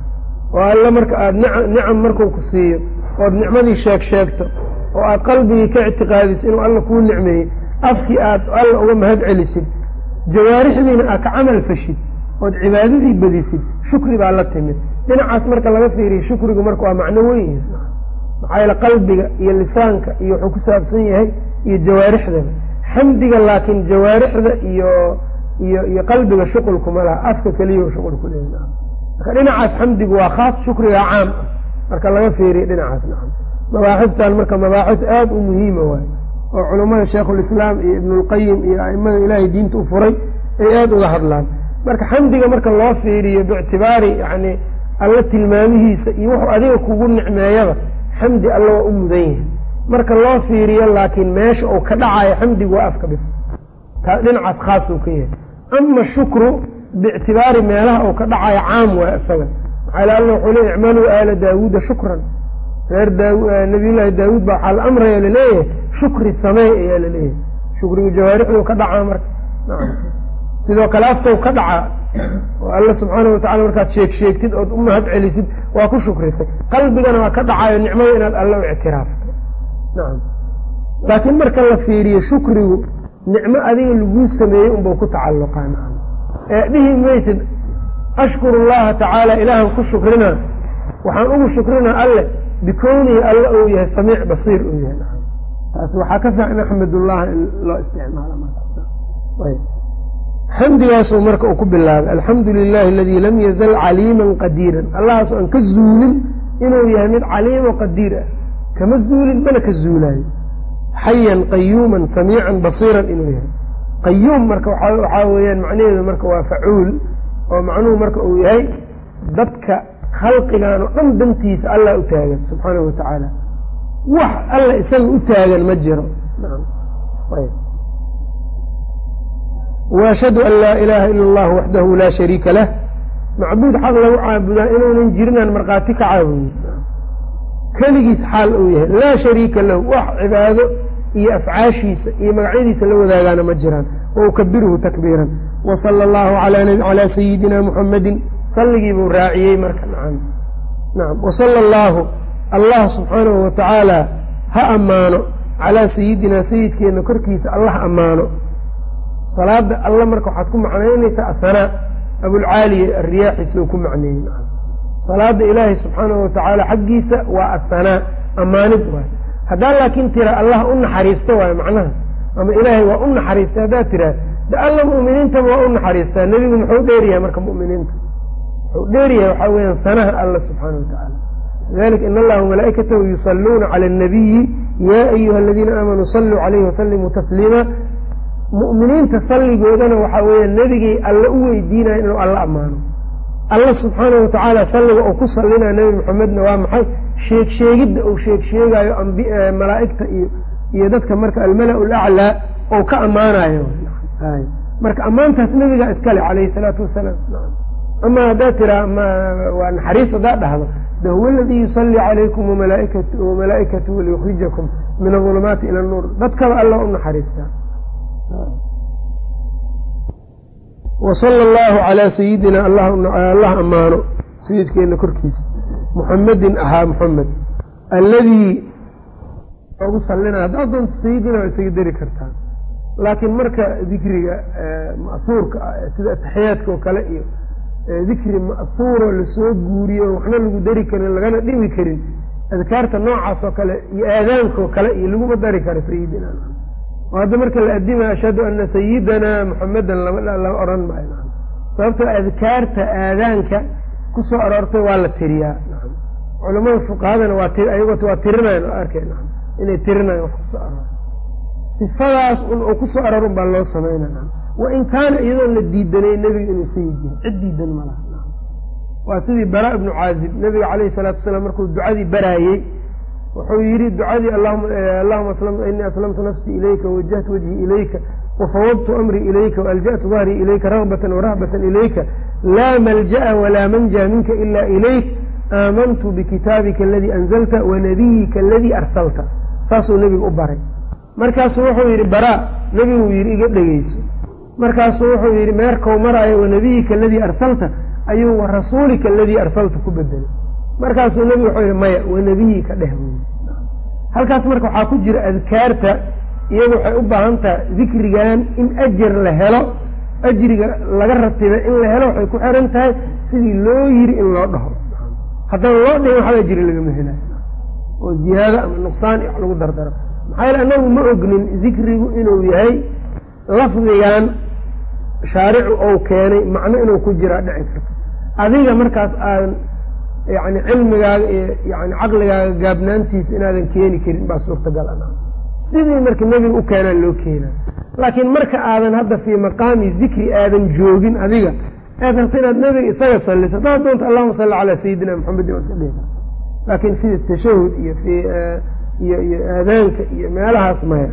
[SPEAKER 2] oo alle marka aada nicam markuu ku siiyo ood nicmadii sheeg sheegto oo aad qalbigii ka ictiqaadisid inuu alla kuu nicmeeyey afkii aad alla uga mahad celisid jawaarixdiina aad ka camal fashid ood cibaadadii badisid shukri baa la timid dhinacaas marka laga fiiriyo shukrigu marka waa macno weyn maxaa yeele qalbiga iyo lisaanka iyo wuxuu ku saabsan yahay iyo jawaarixdaba xamdiga laakiin jawaarixda iyo iyo iyo qalbiga shuqulkuma laha afka keliya shuqul ku leeya marka dhinacaas xamdigu waa khaas shukriga caam ah marka laga fiiriyo dhinacaas nacam mabaaxiftan marka mabaaxif aada u muhiima waayo oo culummada sheikhulislaam iyo ibnulqayim iyo aimada ilaahay diinta u furay ay aada uga hadlaan marka xamdiga marka loo fiiriyo biictibaari yani alla tilmaamihiisa iyo wuxuu adiga kugu nicmeeyaba xamdi alla waa u mudan yahay marka loo fiiriyo laakiin meesha uu ka dhacayo xamdigu waa afka bis taa dhinacaas khaas uu ka yahay ama shukru biictibaari meelaha uu ka dhacayo caam waay isaga maxaa alla wuxuu le icmaluu aala daawuuda shukran reer nabiyullaahi daawuud baa waxaa la amraya laleeyahay shukri sameey ayaa laleeyahay shukrigu jawaarixdu ka dhacaa marka sidoo kale afkau ka dhacaa oo alla subxaana watacala markaad sheeg sheegtid ood u mahad celisid waa ku shukrisay qalbigana waa ka dhacayo nicmada inaad alla u ictiraafto nacam laakiin marka la fiiriyo shukrigu nicmo adiga laguu sameeyey unbau ku tacalluqaa nacam ee dhihi maysid ashkuru llaha tacaala ilaahan ku shukrina waxaan ugu shukrinaa alle bikownihi alla uu yahay samiic basiir uu yahay nacam taas waxaa ka fiican axmedullaha in loo isticmaalo markasta xamdigaasuu marka uu ku bilaabay alxamdu lilahi aladii lam yazal caliiman qadiiran allahaasoo aan ka zuulin inuu yahay mid caliimo qadiir ah kama zuulin mana ka zuulaayo xayan qayuuman samiican basiiran inuu yahay qayuum marka waxaa weeyaan macnaheedu marka waa facuul oo macnuhu marka uu yahay dadka khalqigan oo dhan dantiisa allah u taagan subxaanahu watacaala wax alla isaga u taagan ma jiro waashhadu an laa ilaaha ila allah waxdahu laa shariika lah macbuud xaq lagu caabudaa inuunan jirinaan markhaati ka caabuyin keligiis xaal uu yahay laa shariika lahu wax cibaado iyo afcaashiisa iyo magacyadiisa la wadaagaana ma jiraan wa ukabiruhu takbiiran wa sala allahu calaa sayidina muxamadin salligii buu raaciyey marka nacam nacam wa sala allaahu allah subxaanahu watacaala ha ammaano calaa sayidinaa sayidkeenna korkiisa allah ammaano salaada alla marka waxaad ku macnaynaysaa ahanaa abulcaaliya ariyaaxiisa uu ku macneeyey salaada ilaahay subxaanahu watacaala xaggiisa waa ahanaa ammaanid waay haddaa laakiin tira allah u naxariista waayo macnaha ama ilaahay waa u naxariistay haddaad tiraa de alla mu'miniintaba waa u naxariistaa nebigu muxuu dheeryahay marka mu'miniinta muxuu dheeryahay waxaa weeyaan sanaha alla subxaana watacaala lidalika in allaha malaa'ikatahu yusalluuna cala annabiyi yaa ayuha aladiina aamanuu salluu calayhi wasalimuu tasliima mu'miniinta salligoodana waxaa weeya nebigay alla u weydiinaya inuu alla ammaano alla subxaana watacaala salliga uu ku sallinaya nebi maxamedna waa maxay sheeg sheegidda uu sheeg sheegaayo malaa'igta iyo iyo dadka marka almala laclaa ou ka ammaanayo marka ammaantaas nebigaa iskale calayhi salaatu wasalaam ama haddaad tiraa waa naxariis haddaad dhahdo de huwa aladii yusallii calaykum wamalaa'ikatuhu liyukhrijakum min adulumaati ila nuur dadkaba alla u naxariistaa wasala allahu calaa sayidina allah ammaano sayidkeenna korkiisa muxamedin ahaa muxamed alladii ugu sallina haddaad doonto sayidina waa isaga dari kartaa laakiin marka dikriga ma'huurka ah sida ataxiyaadka oo kale iyo dikri ma'huuro lasoo guuriyo waxna lagu dari karin lagana dhimi karin adkaarta noocaas oo kale iyo aadaankaoo kale iyo laguma dari karo sayidina oo hadda marka la addimayo ashhadu ana sayidana muxamedan lama odhan maayo sababtoo adkaarta aadaanka kusoo aroortay waa la tiriyaa culamada fuqahadana waa ayagoo waa tirinayan oo arkeen inay tirinayan wax kusoo aroor sifadaas un oo kusoo aroor un baa loo samaynaya wa in kaana iyadoon la diidanay nebiga inuu sayid yahay cid diidan ma laha waa sidii bara ibnu caazib nebiga calayhi salaatu wasalaam markuu ducadii baraayey wuxuu yidhi ducadii allahuma inii aslamtu nafsii ilayka wawajahtu wajhii ilayka wafawdtu amrii ilayka waalja'tu dahrii ilayka ragbatan warahbatan ilayka laa malja'a walaa manja minka ila ilayk aamantu bikitaabika aladii anzalta wanabiyika aladii arsalta saasuu nebiga u baray markaasuu wuxuu yidhi baraa nebiguu yidhi iga dhegeyso markaasuu wuxuu yidhi meerkau maraayo wanabiyika aladii arsalta ayuu wa rasuulika aladii arsalta ku bedelay markaasuu nebigu wuxuu yidhi maya wanabiyika dheh buyi halkaas marka waxaa ku jira adkaarta iyadu waxay u baahan tahay dikrigan in ajar la helo ajriga laga ratiba in la helo waxay ku xiran tahay sidii loo yiri in loo dhaho haddaan loo dhihin waxba ajri lagama helayo oo ziyaado ama nuqsaan wax lagu dardaro maxaa yaele annagu ma ognin dikrigu inuu yahay lafdigan shaaricu ou keenay macno inuu ku jiraa dhici karto adiga markaas aadan yani cilmigaaga iyo yani caqligaaga gaabnaantiisa inaadan keeni karin baa suurtagal a sidii marka nebiga u keenaa loo keenaa laakiin marka aadan hadda fii maqaami dikri aadan joogin adiga aad rabta inaad nebiga isaga salliso haddaad doonta allahuma salli calaa sayidina maxamedin waa iska dhihi laakiin fi tashahud iyo fi iyo iyo aadaanka iyo meelahaas maya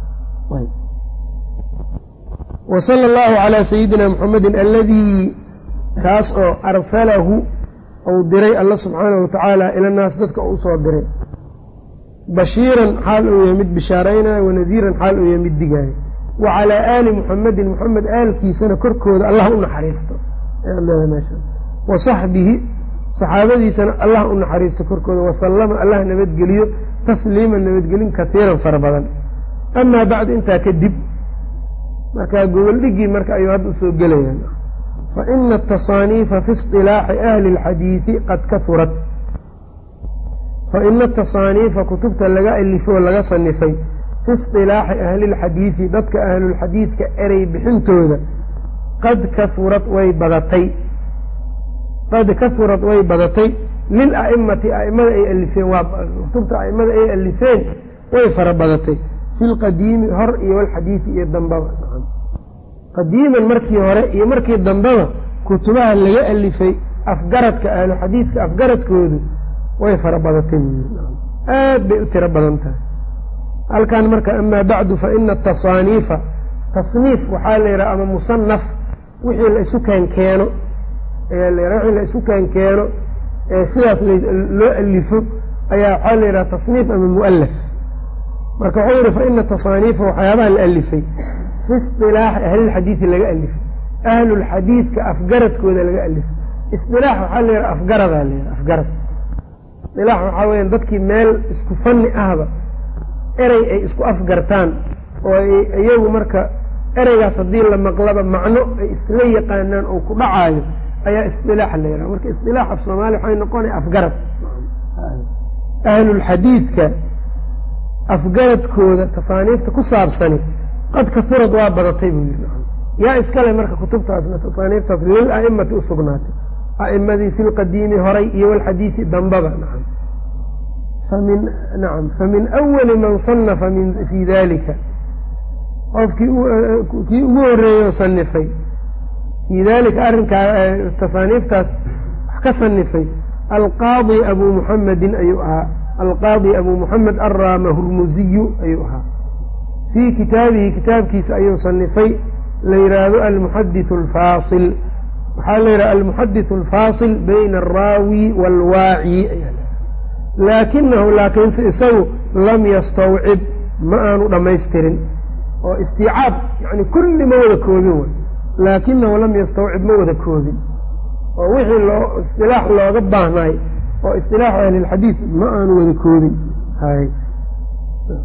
[SPEAKER 2] wa sala allahu calaa sayidina muxamedin aladii kaas oo arsalahu ou diray alla subxaanahu watacaala ila naas dadka u usoo diray bashiiran xaal uu yahay mid bishaaraynayo wanadiiran xaal uu yahay mid digaayo wa calaa aali muxamedin muxamed aalkiisana korkooda allah u naxariisto wa saxbihi saxaabadiisana allah u naxariisto korkooda wasallama allah nabadgeliyo tasliiman nabadgelin kaiiran fara badan amaa bacdu intaa kadib markaa gogoldhigii marka ayuu hadda usoo gelayaan faina atasaaniifa fi isilaaxi ahli اlxadiidi qad kaurat faina atasaaniifa kutubta laga alifoo laga sanifay fi isilaaxi ahli اlxadiidi dadka ahlulxadiidka erey bixintooda qad kaurad way badatay qad kahurat way badatay lila'imati a'imada ay alifeen waa kutubta a'imada ay alifeen way fara badatay fi lqadiimi hor iyo walxadiidi iyo dambaba qadiiman markii hore iyo markii dambeba kutubaha laga alifay afgaradka ahlu xadiidka afgaradkoodu way fara badatay aad bay u tiro badan tahay halkan marka amaa bacdu faina atasaaniifa tasniif waxaa la yidhaha ama musanaf wixii la isu kaankeeno wixii la isu kaankeeno ee sidaas loo alifo ayaa waxaa la yidhaha tasniif ama mu'alaf marka wuxuu yihi faina tasaaniifa waxyaabaha la alifay fi isilaaxi ahlilxadiidi laga alifay ahlulxadiidka afgaradkooda laga alifay isilaax waxaa la yidhaha afgaradaa la yidhaha afgarad isilaax waxaa weeyaan dadkii meel isku fanni ahba erey ay isku afgartaan oo iyagu marka ereygaas haddii la maqlaba macno ay isla yaqaanaan oo ku dhacaayo ayaa isilaax la yidhaha marka isilaax af soomaaliya waxay noqonaya afgarad ahlulxadiidka afgaradkooda tasaaniifta ku saabsani qad kaurad waa badatay buu yiri yaa iskale marka kutubtaasna tasaaniiftaas lil a'imati u sugnaatay a'imadii fi lqadiimi horay iyo walxadiidi dambaba nacam famin nacam famin awali man sanafa min fii dalika qofkii kii ugu horeeyey oo sanifay fii dalika arrinkaa tasaaniiftaas wax ka sanifay alqaadi abu muxamedin ayuu ahaa alqaadi abu muxamed arraama hurmuziyu ayuu ahaa fii kitaabihi kitaabkiisa ayuu sanifay la yidhaahdo almuxadithu alfaasil waxaa la yidhaha almuxadithu alfaasil bayna alraawi waalwaaci laakinahu laakiinse isagu lam yastawcib ma aanu dhammaystirin oo istiicaab yani kulli ma wada koobin way laakinahu lam yastawcib ma wada koobin oo wixii loo istilaax looga baahnaay oo istilaaxu ahlilxadiid ma aanu wada koobin hay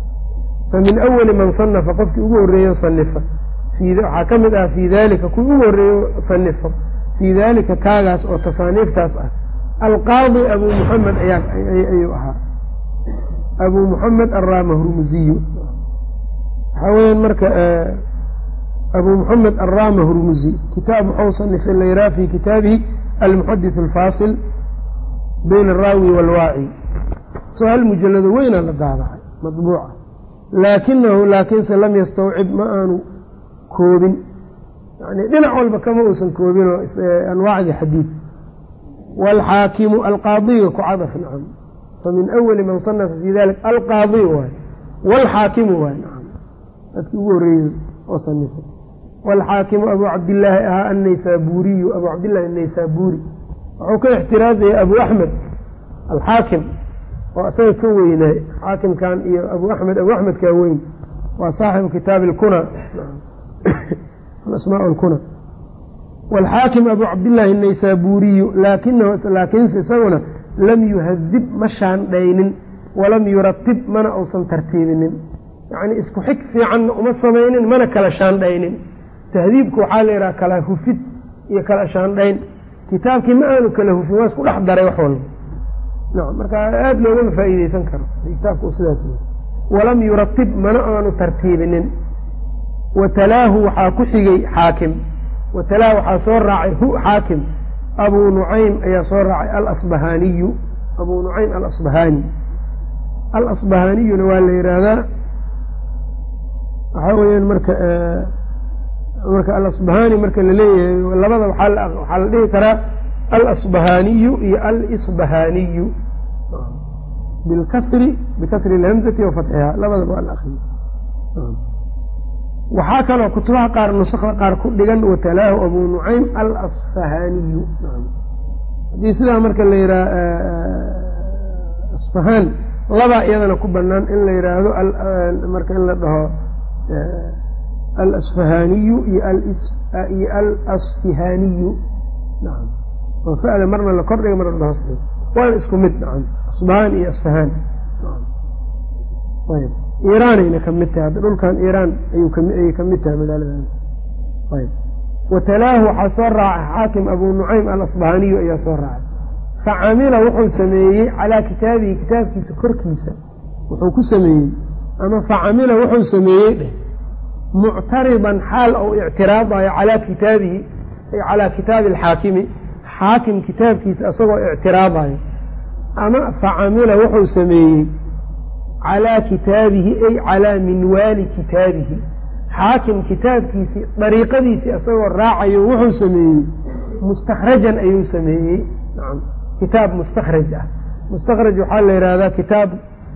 [SPEAKER 2] famin awali man sanafa qofkii ugu horreeyo sanifa waxaa ka mid ah fii dalika kuwii ugu horreeyo sanifo fii dalika kaagaas oo tasaaniiftaas ah alqaadi abu muxamed ayuu ahaa abu muxamed arama hurmuziyu waxaa weeyaan marka abu muxamed arama hurmuzi kitaab wuxuu sanifay layraa fi kitaabihi almuxadith alfaasil bayna alraawi waalwaaci soo hal mujalado weynaa la daabacay madbuuca laakinahu laakiinse lam yastawcib ma aanu koobin yani dhinac walba kama uusan koobinoo anwaacdii xadiid waalxaakimu alqaadiga ku cadaf nacam famin awali man sanafa fi dalik alqaadi waay waalxaakimu waay nacam dadkii ugu horreeyey oo sanifay waalxaakimu abu cabdillaahi ahaa annaysaabuuriyu abu cabdillahi annaysaabuuri wuxuu ka ixtiraazaya abu axmed alxaakim oo isaga ka weynaay xaakimkan iyo abu axmed abu axmed kaa weyn waa saaxibu kitaabi alkuna alasmaa alkuna waalxaakim abu cabdillaahi annaysaabuuriyu laakinahu laakiinse isaguna lam yuhadib ma shaandhaynin walam yuratib mana uusan tartiibinin yacnii isku xig fiicanna uma samaynin mana kala shaandhaynin tahdiibku waxaa la yidhaha kala hufid iyo kala shaandhayn kitaabkii ma aanu kala hufin waa isku dhex daray wax walba nacam marka aada loogama faa'iideysan karo kitaabka uu sidaas walam yuratib mana aanu tartiibinin watalaahu waxaa ku xigay xaakim watalaahu waxaa soo raacay hu xaakim abuu nucaym ayaa soo raacay alasbahaaniyu abuu nucaym alasbahaani alasbahaaniyuna waa la yidhaahdaa waxaa weeyaan marka marka alasbahaani marka laleeyahay labada waxaa la dhihi karaa alasbahaaniyu iyo alisbahaaniyu bilkasri bikasri alhamzati wa fatxiha labadaba waa la akriyo waxaa kaloo kutubaha qaar nusakda qaar ku dhigan watalaahu abu nucaym alasfahaaniyu haddii sidaa marka la yidhaha asfahaan labaa iyadana ku banaan in la yidhaahdo marka in la dhaho alasfahaaniyu iyo alasfihaaniyu nacam oo fa'da marna la kordhiga marna la hoos dhigo waana isku mid nacam asbahaan iyo asfahaan ayb iiraanayna ka mid tahay hadda dhulkan iiraan ayay ka mid tahay magaaladan ayb watalaahu waxaa soo raacay xaakim abuu nucaym alasbahaaniyu ayaa soo raacay facamila wuxuu sameeyey calaa kitaabihi kitaabkiisa korkiisa wuxuu ku sameeyey ama facamila wuxuu sameeyey dheh muctaridan xaal ou ictiraadayo calaa kitaabihi ay calaa kitaabi alxaakimi xaakim kitaabkiisa isagoo ictiraadayo ama facamila wuxuu sameeyey calaa kitaabihi ay calaa minwaali kitaabihi xaakim kitaabkiisii dariiqadiisii isagoo raacayo wuxuu sameeyey mustakhrajan ayuu sameeyey nacam kitaab mustakhraj ah mustakhraj waxaa la yidhaahdaa kitaab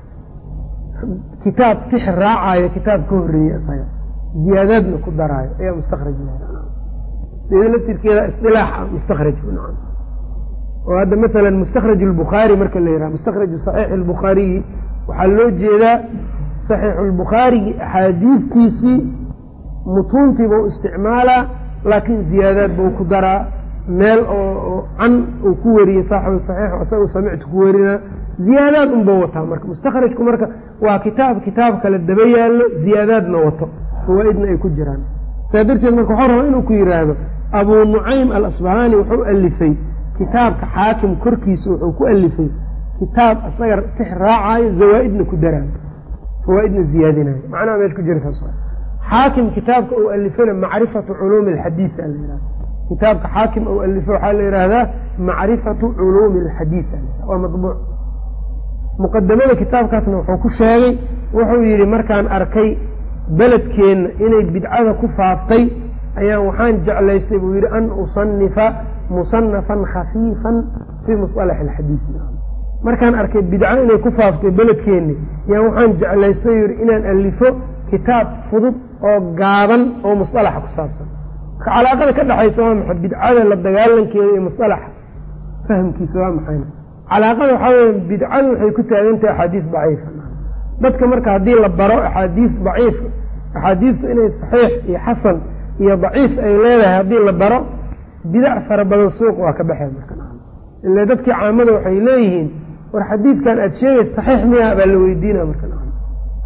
[SPEAKER 2] kitaab tix raacayo kitaab ka horreeyey isaga ziyaadaadna ku daraayo ayaa mustakhraj sida laftirkeeda isdilaaxa mustakhraj nacam oo hadda masalan mustakhraj albukhaari marka la yidhaha mustakhraju saxiixi albukhaariyi waxaa loo jeedaa saxiixulbukhaarigi axaadiidtiisii mutuuntiibau isticmaalaa laakiin ziyaadaad bau ku daraa meel oo can uu ku wariyey saaxibu saxiix isagu samictu ku warinaa ziyaadaad unbau wataa marka mustakhrajku marka waa kitaab kitaab kale daba yaallo ziyaadaadna wato fawaa-idna ay ku jiraan saa darteed marka waxuu rabaa inuu ku yidhaahdo abuu nucaym alasbahaani wuxuu alifay kitaabka xaakim korkiisa wuxuu ku alifay kitaab isaga tix raacayo zawaa-idna ku daraayo fawaa-idna ziyaadinayo macnaha meesha ku jira saas xaakim kitaabka uu alifana macrifatu culuumi alxadiid a la yihahda kitaabka xaakim uu alifo waxaa la yidhaahdaa macrifatu culuumi alxadiid waa madbuuc muqadamada kitaabkaasna wuxuu ku sheegay wuxuu yidhi markaan arkay beledkeenna inay bidcada ku faaftay ayaan waxaan jeclaystay buu yidhi an usanifa musanafan khafiifan fii musalax alxadiid markaan arkay bidco inay ku faaftay beledkeenni yaan waxaan jeclaystay yidhi inaan alifo kitaab fudud oo gaaban oo musalaxa ku saabsan marka calaaqada ka dhexaysa waa maxay bidcada la dagaalankeeda iyo musalaxa fahamkiisa waa maxayna calaaqada waxaa weya bidcadu waxay ku taagan tahay axaadiis daciifa dadka marka haddii la baro axaadiis daciif axaadiistu inay saxiix iyo xasan iyo daciif ay leedahay haddii la baro bidac fara badan suuq waa ka baxay marka ila dadkii caamada waxay leeyihiin war xadiidkan aada sheegaysa saxiix miya baa la weydiina marka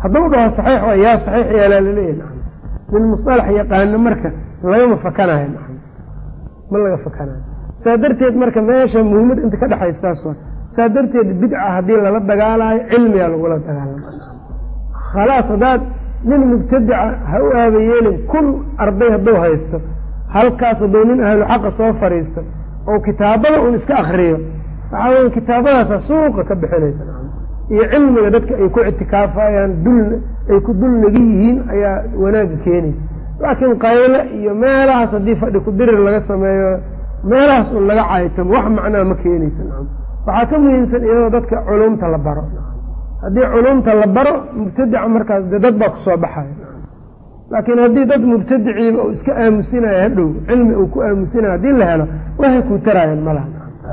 [SPEAKER 2] hadduu dhaho saxiix waa yaa saxiix yeelaa laleeyahy nacam min musalax yaqaano marka lagama fakanayo nacam ma laga fakanayo saa darteed marka meesha muhiimad inta ka dhexaysa saas waa saa darteed bidca haddii lala dagaalaayo cilmigaa lagula dagaalama khalaas haddaad nin mubtadica ha u aaba yeelin kun arday hadduu haysto halkaas hadduu nin ahlu xaqa soo fadhiisto oo kitaabada un iska akriyo waxaa weya kitaabadaasa suuqa ka bixinaysa iyo cilmiga dadka ay ku ictikaafayaan dul ay ku dul nagi yihiin ayaa wanaagga keenaysa laakiin qayle iyo meelahaas haddii fadhi ku dirir laga sameeyo meelahaas un laga caytamo wax macnaa ma keenaysa nacam waxaa ka muhiimsan iyadoo dadka culumta la baro haddii culumta la baro mubtadica markaas de dad baa kusoo baxaya laakiin haddii dad mubtadiciiba uu iska aamusinayo hadhow cilmi uu ku aamusinayo haddii la helo waxay kuu taraayeen malaha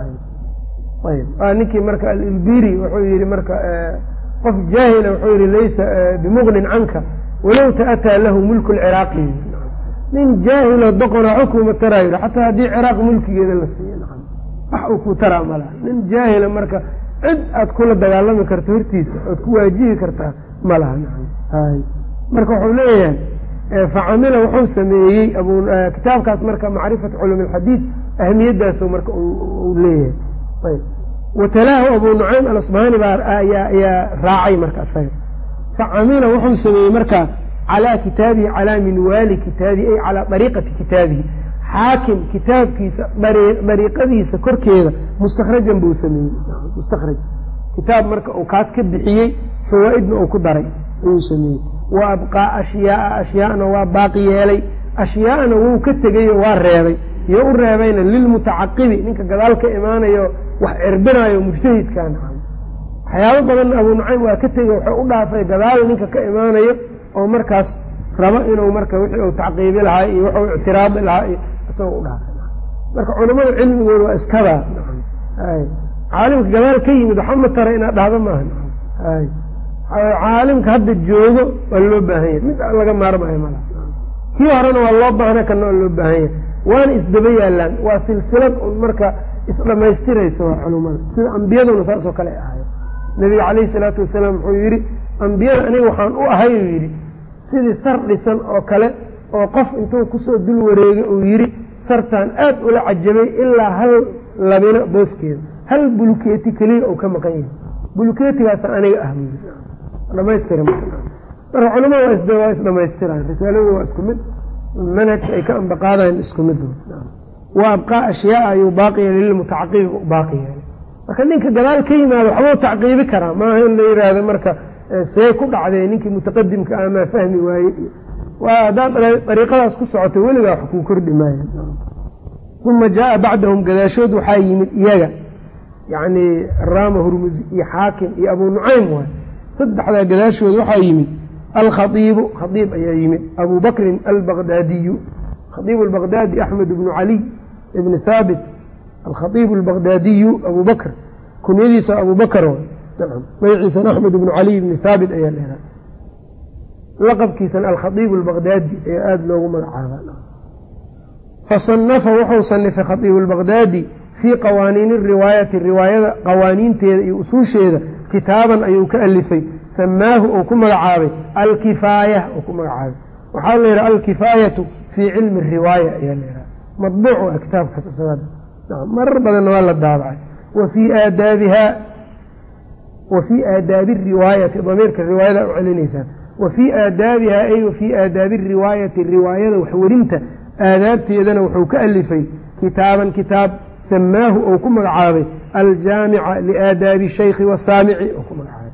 [SPEAKER 2] ayb waa ninkii marka alilbiri wuxuu yihi marka qof jaahila wuxuu yihi laysa bimuqnin canka walow ta'ataa lahu mulku lciraaqi nin jaahilo doqona xukuma taraa yidhi xataa haddii ciraaq mulkigeeda la siiyo wax uu ku taraa malaha nin jaahila marka cid aad kula dagaalami karto hortiisa oad ku waajihi kartaa ma laha marka wuxuu leeyahay facamila wuxuu sameeyey kitaabkaas marka macrifatu culum alxadiid ahmiyadaasu marka uu leeyahay watalaahu abu nucaym alasbahani baa ayaa raacay marka isaga facamila wuxuu sameeyey marka calaa kitaabihi calaa minwaali kitaabihi ay calaa dariiqati kitaabihi xaakim kitaabkiisa dariiqadiisa korkeeda mustakhrajan buu sameeyey mustakhraj kitaab marka uu kaas ka bixiyey fawaa'idna uu ku daray ayuu sameeyey wa abqaa ashyaaa ashyaana waa baaqi yeelay ashyaana wuu ka tegayo waa reebay iyo u reebayna lilmutacaqibi ninka gadaal ka imaanayo wax cirbinayo mujtahidkan waxyaabo badanna abuu nucaym waa ka tegey wuxuu u dhaafay gadaal ninka ka imaanayo oo markaas rabo inuu marka wixii uu tacqiibi lahaa iyo wuxuu ictiraadi lahaa iyo isagoo u dhaafay marka culamada cilmigooda waa iskadaa caalimka gadaal ka yimid waxa ma tara inaad dhahdo maaha caalimka hadda joogo waa loo baahan yahay mid laga maarmayo mala kii horena waa loo baahna kana waa loo baahan yahay waana isdaba yaalaan waa silsilad un marka isdhamaystiraysa waa culumada sida ambiyaduna saasoo kale ahayo nabiga calayhi salaatu wasalaam wuxuu yidhi ambiyada aniga waxaan u ahay uu yidhi sidii sar dhisan oo kale oo qof intuu kusoo dul wareegay uu yidhi sartaan aad ula cajabay ilaa hal labina booskeeda hal bulukeeti keliya uu ka maqan yahay bulukeetigaasa aniga ah buu yidhi dhamaystira marka culamada waa isdhamaystiraan risaaladu waa isku mid manhajka ay ka ambaqaadayan isku mid wa abqaa ashyaaa ayuu baaqi yeelay lilmutacaqibi u baaqi yeelay marka ninka gadaal ka yimaado waxbuu tacqiibi karaa maaha in la yidhaahdo marka see ku dhacday ninkii mutaqadimka ah maa fahmi waaye waa haddaad dariiqadaas ku socoto weligaa wax kuu kordhi maaya uma jaaa bacdahum gadaashood waxaa yimid iyaga yacni raama hurmusi iyo xaakim iyo abuu nucaym waay saddexdaa gadaashood waxaa yimid alkhaiibu khaiib ayaa yimid abu bakrin albaqdaadiyu khaiib albaqdaadi axmed bnu caliy ibni haabit alkhaiib albaqdaadiyu abu bakr kunyadiisa abu bakr magaciisana axmed bnu caliy ibni haabit ayaa leedahay laqabkiisana alkhaiib albaqdaadi ayaa aada loogu magacaaba fasanafa wuxuu sanifay khaiib albaqdaadi fii qawaaniini riwaayati riwaayada qawaaniinteeda iyo usuusheeda kitaaban ayuu ka alifay samaahu uu ku magacaabay alkifaaya uu ku magacaabay waxaa la yidhaha alkifaayatu fii cilmi riwaaya ayaa la yidhaha madbuuc waa kitaabkaas isaga marar badanna waa la daabacay wa fii aadaabiha wa fii aadaabi riwaayati damiirka riwaayada u celinaysaa wa fii aadaabiha ay wa fii aadaabi riwaayati riwaayada waxwerinta aadaabteedana wuxuu ka alifay kitaaban kitaab samaahu uu ku magacaabay aljaamica liaadaabi shaykhi wasaamici uu ku magacaabay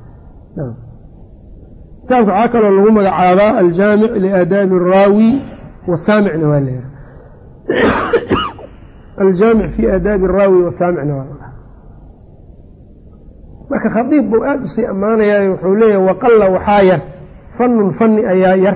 [SPEAKER 2] kitaabka waxaa kaloo lagu magacaabaa aljaamic liaadaabi araawi wasaamicna waa la yidhaha aljaamic fi aadaabi araawi wasaamicna waa la marka khadiib buu aada usii ammaanayaa wuxuu leeyahay waqalla waxaa yar fanun fani ayaa yar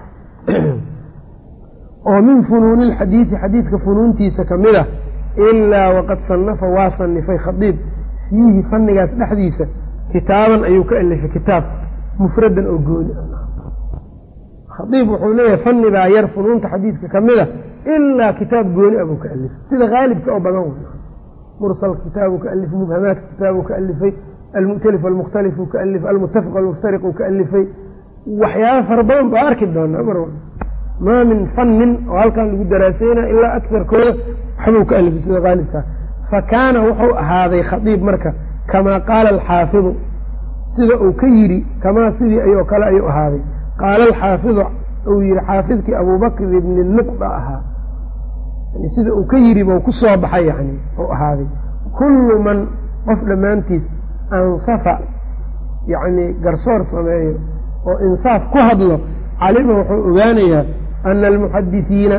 [SPEAKER 2] oo min funuuni ilxadiidi xadiidka funuuntiisa ka mid ah ilaa waqad sanafa waa sanifay khadiib fiihi fanigaas dhexdiisa kitaaban ayuu ka alifay kitaab mufradan oo gooni khadiib wuxuu leeyahay fani baa yar funuunta xadiidka ka mid a ilaa kitaab gooni ah buu ka alifay sida haalibka oo badan wey mursal kitaabuu ka alifay mubhamaadka kitaabuu ka alifay almu'talif almukhtalifuu ka alifay almutafiq almuftariquu ka alifay waxyaaba fara badan baa arki doonaa mar maa min fannin oo halkan lagu daraaseynaya ilaa akarkooda waxbuu ka alifay sida qaalibkaa fa kaana wuxuu ahaaday khadiib marka kamaa qaala alxaafidu sida uu ka yidhi kamaa sidii ayoo kale ayuu ahaaday qaala alxaafidu uu yihi xaafidkii abubakr ibni nuqda ahaa sida uu ka yidhi buu ku soo baxay yani uu ahaaday kullu man qof dhammaantiis ansafa yacni garsoor sameeyo oo insaaf ku hadlo calima wuxuu ogaanayaa ana almuxadisiina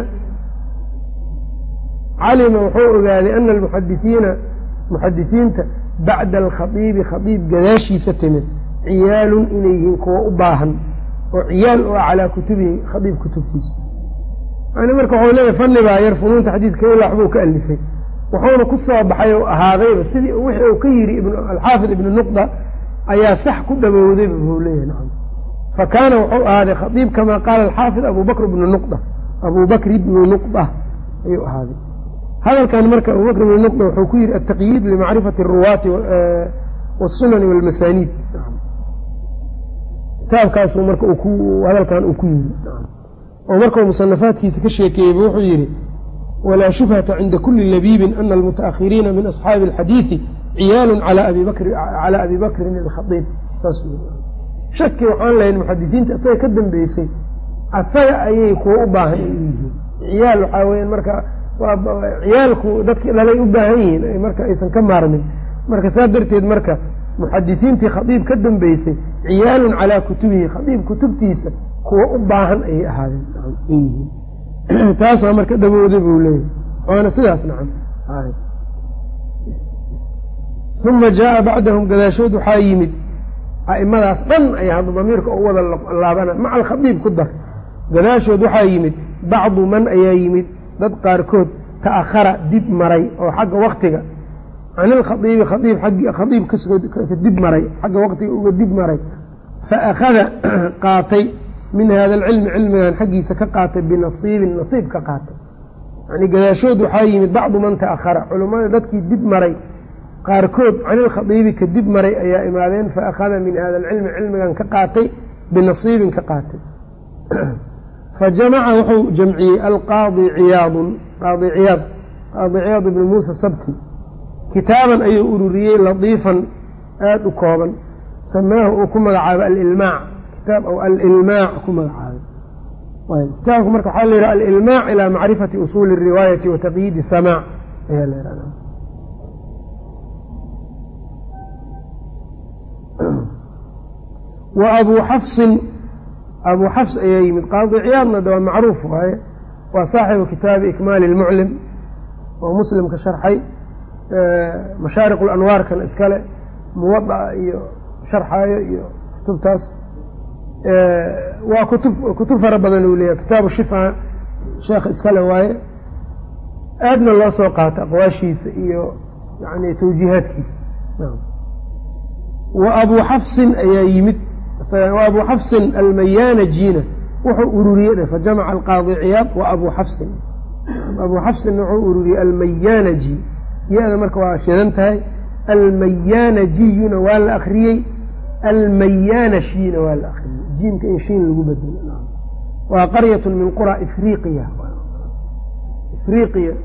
[SPEAKER 2] calima wuxuu ogaaday ana almuxadisiina muxadisiinta bacda alkhadiibi khadiib gadaashiisa timid ciyaalun inay yihiin kuwa u baahan oo ciyaal oo calaa kutubihi khadiib kutubtiisa yani marka waxuu leeyahy fanni baa yar funuunta xadiidka ilaa waxbuu ka alifay wuxuuna ku soo baxay oo ahaadayba sidii wixii uu ka yidhi alxaafid ibnu nuqda ayaa sax ku dhabowdayba buu leeyahay nacam fa kaana wuxuu ahaaday khadiib kamaa qaala alxaafid abubakr ibnu nuqda abubakr ibnu nuqda ayuu ahaaday hadalkan marka abubakr ibnu nuqda wuxuu ku yidhi altaqyiid limacrifati aruwaati wasunani walmasaaniid kitaabkaasu marka hadalkan uu ku yidhi oo markau musanafaadkiisa ka sheekeeyeyba wuxuu yidhi walaa shubhata cinda kuli labiibin ana almutaakhiriina min asxaabi alxadiidi ciyaalun calaa abi bakrin alkhadiib saas shaki waxaan lahayn muxadisiinta isaga ka dambeysay asaga ayay kuwa u baahan ay u yihiin ciyaal waxaa weyan marka ciyaalku dadkii dhalay u baahan yihiin marka aysan ka maarmin marka saa darteed marka muxadisiintii khadiib ka dambeysay ciyaalun calaa kutubihi khadiib kutubtiisa kuwa u baahan ayay ahaadeen yihiin taasaa marka dhabowday buu leeyahy waana sidaas nacam uma jaaa bacdahum gadaashood waxaa yimid a'imadaas dhan ayaa hadda damiirka u wada laabana maca alkhadiib ku dar gadaashood waxaa yimid bacdu man ayaa yimid dad qaarkood ta'ahara dib maray oo xagga waktiga can ilkhadiibi khaiib khadiib ka dib maray xagga waktiga uga dib maray fa akhada qaatay min hada alcilmi cilmigan xaggiisa ka qaatay binasiibin nasiib ka qaatay yani gadaashood waxaa yimid bacdu man ta'ahara culummada dadkii dib maray qaarkood can ilkhadiibi ka dib maray ayaa imaadeen fa akhada min hada alcilmi cilmigan ka qaatay binasiibin ka qaatay fa jamaca wuxuu jamciyey alqaadi ciyaadun qaadi ciyaad qaadi ciyaad ibni muusa sabti kitaaban ayuu ururiyey latiifan aada u kooban samaahu uu ku magacaabay alilmaac kitaab ou alilmaac ku magacaabay kitaabku marka waxaa la yidhaha alilmaac ilaa macrifati usuuli الriwaayati wa taqyiidi samaac ayaa la yidhahda wa abuu xafsin abuu xafs ayaa yimid qaadi ciyaadna de waa macruuf waaye waa saaxibu kitaabi ikmaali اlmuclim oo muslimka sharxay mashaariq اlanwaarkan iskale muwada'a iyo sharxaayo iyo kutubtaas waa kutub kutub fara badan uu leeyahay kitaabu shifa sheekh iskale waaye aadna loo soo qaato aqwaashiisa iyo yani tawjiihaadkiisa wa abuu xafsin ayaa yimid wa abuu xafsin almayaanajina wuxuu ururiyey fajamaca alqaadi ciyaad wa abuu xafsin abuu xafsinna wuxuu ururiyey almayaanaji ya-da marka waa shidan tahay almayaanajiyuna waa la akriyey almayaanashina waa la akriyey jiimka in shiin lagu bedelo waa qaryatun min qura ifriqiya ifriqiya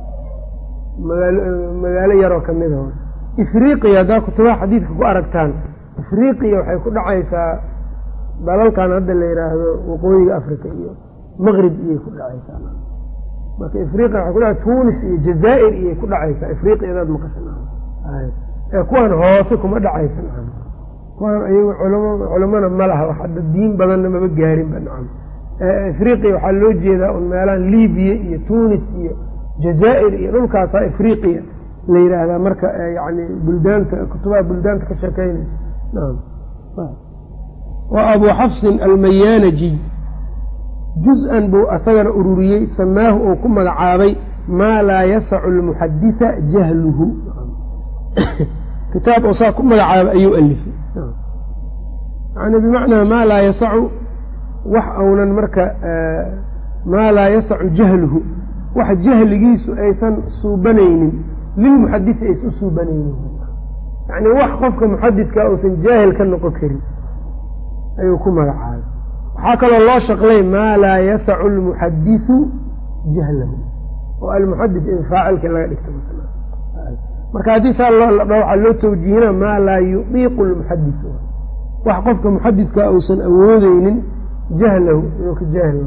[SPEAKER 2] magaalo yaroo kamida ifriqiya haddaa kutubaha xadiidka ku aragtaan ifriqiya waxay ku dhacaysaa dalalkan hadda la yidhaahdo waqooyiga africa iyo maqrib iyay ku dhacaysaa marka ifriqiya waxay ku dhaca tunis iyo jazaa'ir iyay ku dhacaysaa ifriqiyadaad maqasha ee kuwan hoose kuma dhacaysa nacam kuwan ayagu culamo culamona ma laha hadda diin badanna maba gaarinba nacam ifriqiya waxaa loo jeedaa un meelahan libiya iyo tunis iyo jazaa'ir iyo dhulkaasaa ifriqiya la yidhaahdaa marka yani buldaanta kutubaha buldaanta ka sheekeynaysa naam wa abuu xafsin almayaanaji juz-an buu asagana ururiyey samaahu oo ku magacaabay maa laa yasacu almuxaditha jahluhu kitaab oo saa ku magacaaba ayuu alifay yani bimacnaa maa laa yasacu wax aunan marka maa laa yasacu jahluhu wax jahligiisu aysan suubanaynin lilmuxadithi aysan u suubanaynin yani wax qofka muxadidka uusan jaahil ka noqon karin ayuu ku magacaabay waxaa kaloo loo shaqlay maa laa yasacu lmuxadisu jahlahu oo almuxadis in faacilka laga dhigto marka haddii saa waxaa loo tawjiihina maa laa yudiiqu lmuxadis wax qofka muxadidka uusan awoodeynin jahlahu inuu ka jaahil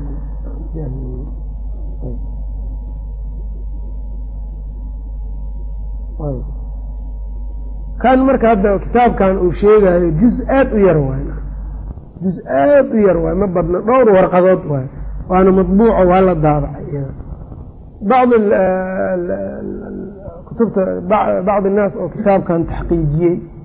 [SPEAKER 2] kan marka hadda kitaabkan uu sheegayo juz aad u yar waay juz aad u yar waay ma badna dhowr warqadood waay waana madbuuco waa la daabacay bacd kutubta bacd innaas oo kitaabkan taxqiijiyey